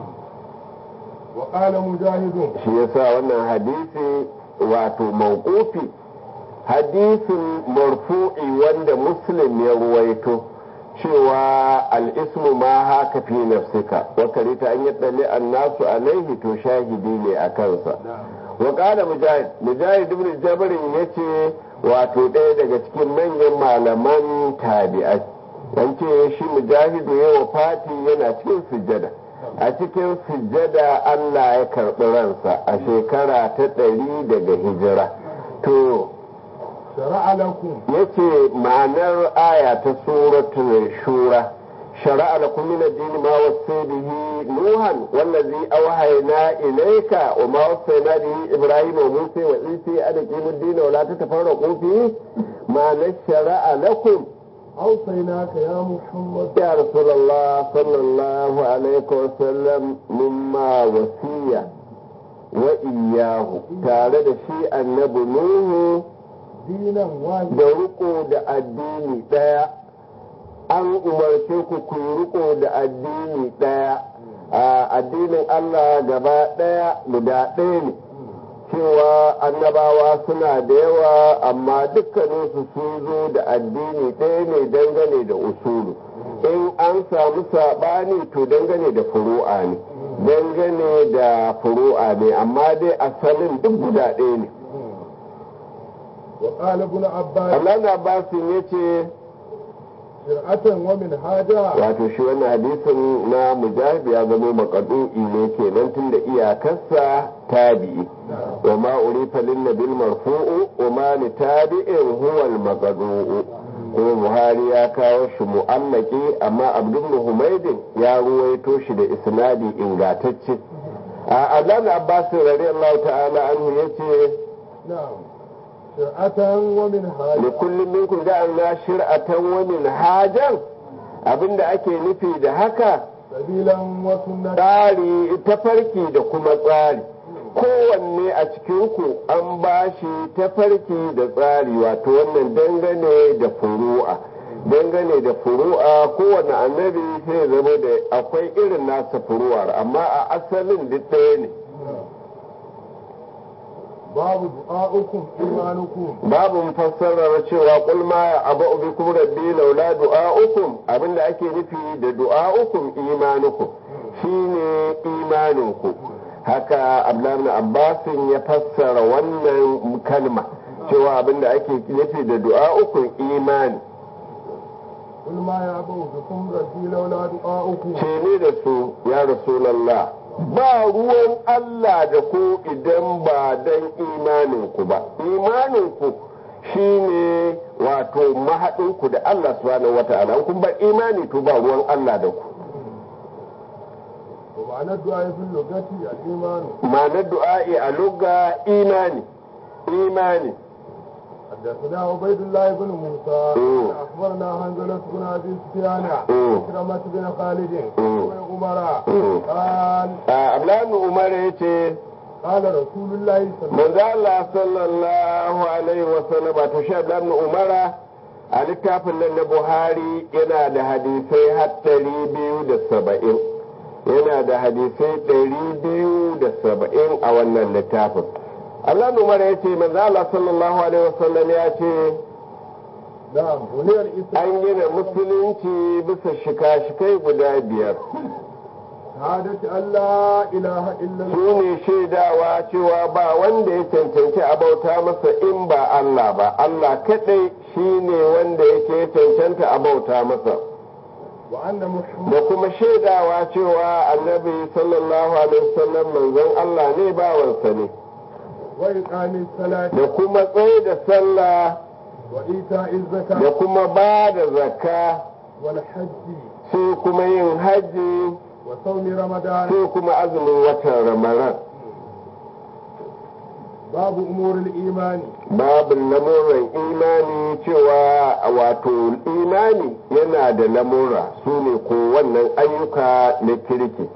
wa qala mujahidun shi yasa wannan hadisi wato mawqufi hadisin marfu'i wanda muslim ya ruwaito cewa al'ismu ma haka fi nafsika wa karita an yaddali annasu alaihi to shahidi ne a kansa wa qala mujahid mujahid ibn jabr yace wato ɗaya daga cikin manyan malaman tabi'ai an ce shi mujahidu ya wa fati yana cikin sujjada a cikin sujjada Allah ya karɓi ransa a shekara ta ɗari daga hijira to shara'a lakum yace ma'anar aya ta suratul shura شرع لكم من الدين ما وصي به نوحا والذي أوحينا إليك وما وصينا به إبراهيم وموسى وعيسى أن أقيموا الدين ولا تتفرقوا فيه ما نشرع لكم أوصيناك يا محمد يا رسول الله صلى الله عليه وسلم مما وصية وإياه تعالى شيء النبي نوح دينا واحدا da riko da addini ɗaya an umarce ku ku yi riko da addini ɗaya a addinin Allah gaba ɗaya guda ɗaya ne cewa annabawa suna da yawa amma dukkaninsu sun zo da addini ɗaya ne dangane da usulu in an samu saɓani to dangane da furu'a ne dangane da furu'a ne amma dai asalin duk guda ɗaya ne وقال ابن عباس Allah na basin ya ce شرعة ومنهاجا wato shi wannan hadisin na mujahid ya zama makadu'i ne kenan tun da iyakarsa tabi'i wa ma urifa lin nabil marfu'u wa ma li tabi'in huwa al maqdu'u ko buhari ya kawo shi mu'allaki amma abdul humaydin ya ruwaito shi da isnadi ingatacce a Allah Abbas radiyallahu ta'ala anhu yace نعم شرعة ومنهاجا لكل منكم جعلنا شرعة ومنهاجا abinda ake nufi da haka سبيلا وسنة tsari tafarki da kuma tsari kowanne a cikinku an ba shi tafarki da tsari wato wannan dangane da furu'a dangane da furu'a kowane annabi sai zama da akwai irin nasa furu'ar amma a asalin duk ɗaya ne babu du'a'ukum imanukum babu fassarar cewa kul ma ya abu bikum rabbi laula du'a'ukum abinda ake nufi da du'a'ukum imanukum shine imaninku haka abdullahi abbasin ya fassara wannan kalma cewa abinda ake nufi da du'a'ukum imani kul ma ya abu bikum rabbi laula du'a'ukum ce ne da su ya rasulallah ba ruwan Allah da ku idan ba dan imaninku ba imaninku shine wato mahaɗinku da Allah subhanahu wata'ala kun ba imani to ba ruwan Allah da ku wa ma'anar du'a fil lugati al-iman ma'anar du'a'i a lugha imani imani حدثنا عبيد الله بن موسى مم. اخبرنا حنظلة بن ابي سفيان مم. كرمة بن خالد مم. بن عمر مم. قال Abdullahi Umar ya ce قال رسول الله صلى الله manzo Allah sallallahu alaihi wa sallam to shi Abdullahi Umara a littafin nan na Buhari yana da hadisai har ɗari biyu da saba'in yana da hadisai ɗari biyu da saba'in a wannan littafin Allah Umar ya ce manzo Allah sallallahu alaihi wa sallam ya ce نعم بني الاسلام an gina musulunci bisa shika-shikai guda biyar شهادة أن لا إله إلا الله su ne shaidawa cewa ba wanda ya cancanci a bauta masa in ba Allah ba Allah kadai shi ne wanda yake cancanta a bauta masa وأن محمد da kuma shaidawa cewa annabi sallallahu alaihi wasallam manzon Allah ne bawansa ne وإقام الصلاة da kuma tsaye da sallah وإيتاء da الزكاة kuma ba da zakka والحج sai kuma yin hajji وصوم رمضان sai kuma azumin watan ramadan باب أمور الإيمان babin lamuran imani cewa wato imani yana da lamura su ne ko wannan ayyuka na kirki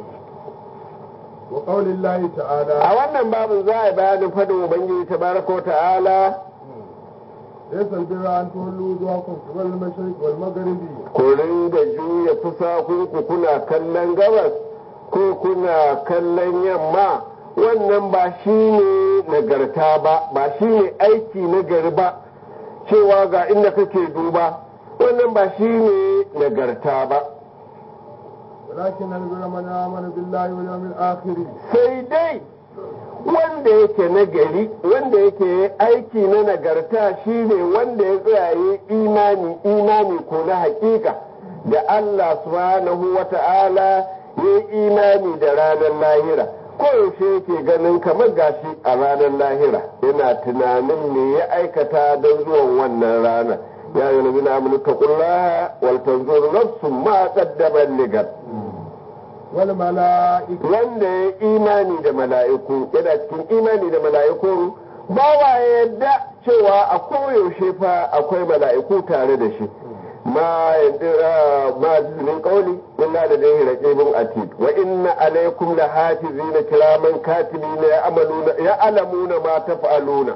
وقول الله a تعالى wannan babin za a yi bayanin fadin ubangiji tabaraka wa ta'ala ليس البر أن تولوا وجوهكم قبل المشرق والمغرب ku ringa juya fusakunku kuna kallon gabas ko kuna kallon yamma wannan ba shi ne nagarta ba ba shi ne aiki nagari ba cewa ga inda kake duba wannan ba shi ne nagarta ba ولكن البر من آمن بالله واليوم الآخر sai dai wanda yake nagari wanda yake aiki na nagarta shine wanda ya tsaye imani imani ko na hakika da Allah subhanahu wa ta'ala ya yi imani da ranar lahira koyaushe yake ganin kamar gashi a ranar lahira yana tunanin me ya aikata don zuwan wannan rana ya yi nabi na amurka kullaha wal tanzur nafsun ma qaddamat ligat والملائكة wanda ya imani da mala'iku yana cikin imani da mala'iku ba wa yadda cewa a koyaushe fa akwai mala'iku tare da shi ma ma min qawli inna ladayhi raqibun atid wa inna alaykum lahafizina kiraman katibina ya'maluna ya'lamuna ma taf'aluna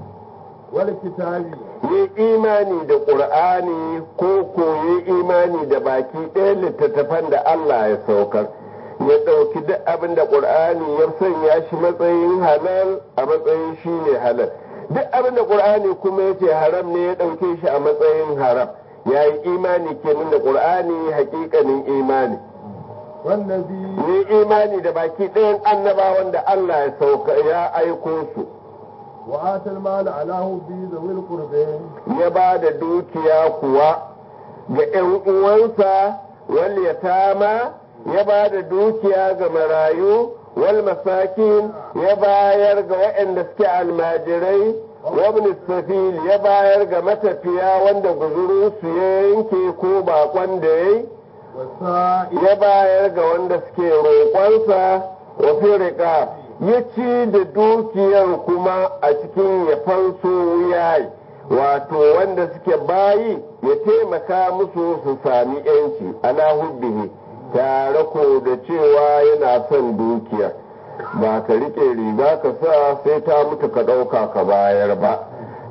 والكتاب yi imani da ƙur'ani ko koyi imani da baki ɗaya littattafan da Allah ya saukar ya ɗauki duk abin da ƙur'ani ya sanya shi matsayin halal a matsayin shi ne halal duk abin da ƙur'ani kuma ya ce haram ne ya ɗauke shi a matsayin haram ya yi imani kenan da ƙur'ani hakikanin imani والنبي yi imani da baki ɗayan annabawan da Allah ya sauka ya aiko su وآتى المال على حبه ذوي القربى ya ba da dukiya kuwa ga ‘yan uwansa wal yatama ya ba da dukiya ga marayu wal masakin ya bayar ga waɗanda suke almajirai wabin safil ya bayar ga matafiya wanda guzurinsu ya yanke ko bakon da ya yi والسائل ya bayar ga wanda suke roƙonsa wa firika ya ci da dukiyar kuma a cikin ya fanso wuyayi wato wanda suke bayi ya taimaka musu su sami yanci ala hubbihi tare ko da cewa yana son dukiya ba ka rike riga ka sa sai ta mutu ka ɗauka ka bayar ba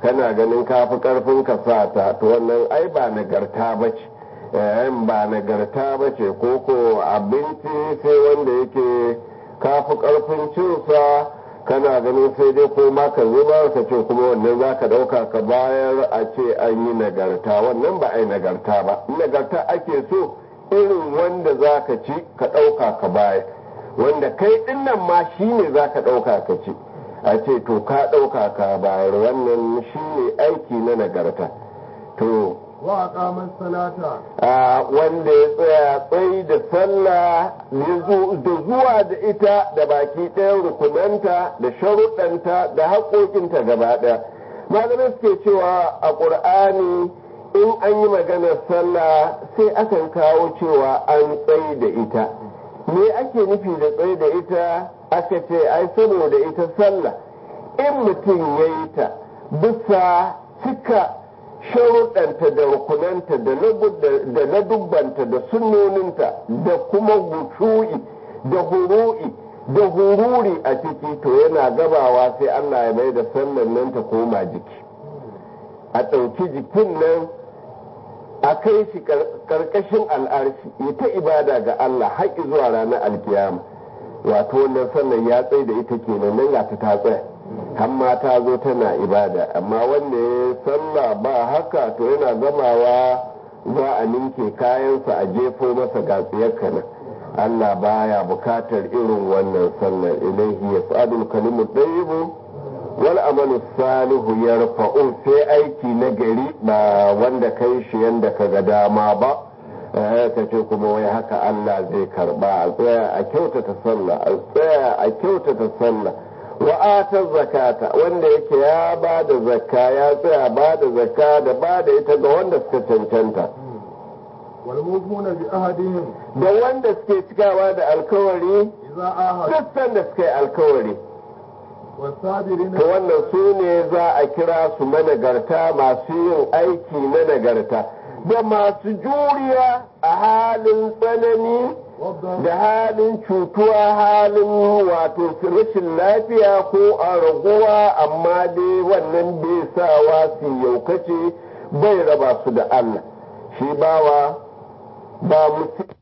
kana ganin kafi karfin ka sa ta to wannan ai ba nagarta ba ce ba nagarta ba ce ko ko abinci sai wanda yake kafi karfin cinsa kana ganin sai dai ko ma ka zuba ka ce kuma wannan za ka ɗauka ka bayar a ce an yi nagarta wannan ba a yi nagarta ba nagarta ake so irin wanda za ka ci ka ɗauka ka bayar wanda kai ɗinnan ma shi ne za ka ɗauka ka ci a ce to ka ɗauka ka bayar wannan shi ne aiki na nagarta to wa aqama salata a wanda ya tsaya tsayi da sallah da zuwa da ita da baki ɗayan rukunanta da sharuɗanta da haƙoƙinta gaba ɗaya malamai suke cewa a ƙur'ani in an yi maganar sallah sai akan kawo cewa an tsayi da ita me ake nufi da tsayi da ita aka ce ai saboda ita sallah in mutum ya yi ta bisa cika sharuɗanta da rukunanta da na dubbanta da sunnoninta da kuma gushu'i da huru'i da hururi a ciki to yana gabawa sai Allah ya mai da sallan nan ta koma jiki a ɗauki jikin nan a kai shi ƙarƙashin al'arshi ya ta ibada ga Allah har zuwa ranar alkiyama wato wannan sallan ya tsaye da ita kenan nan ga ta tsaya hamma ta zo tana ibada amma wanda ya sallah ba haka to yana gamawa za a ninke kayansa a jefo masa gatsiyarka nan Allah baya bukatar irin wannan sallar ilaihi ya sa'adul kalimu ɗayibu wal amalu salihu ya rafa'u sai aiki na gari ba wanda kai shi yanda ka ga dama ba ka ce kuma wai haka Allah zai karba a tsaya a kyautata sallah a tsaya a kyautata sallah wa'atar zakata wanda yake ya ba da zakka ya tsaya ba da zakka da ba da ita ga wanda suka cancanta walmufuna bi ahadihim da wanda suke cikawa da alkawari idza ahad dukkan da suka yi alkawari wasabirina to wannan su ne za a kira su managarta masu yin aiki na nagarta da masu juriya a halin tsanani da halin cutuwa halin wato rashin lafiya ko a raguwa amma dai wannan bai sawa su yaukace bai raba su da Allah shi bawa ba mutum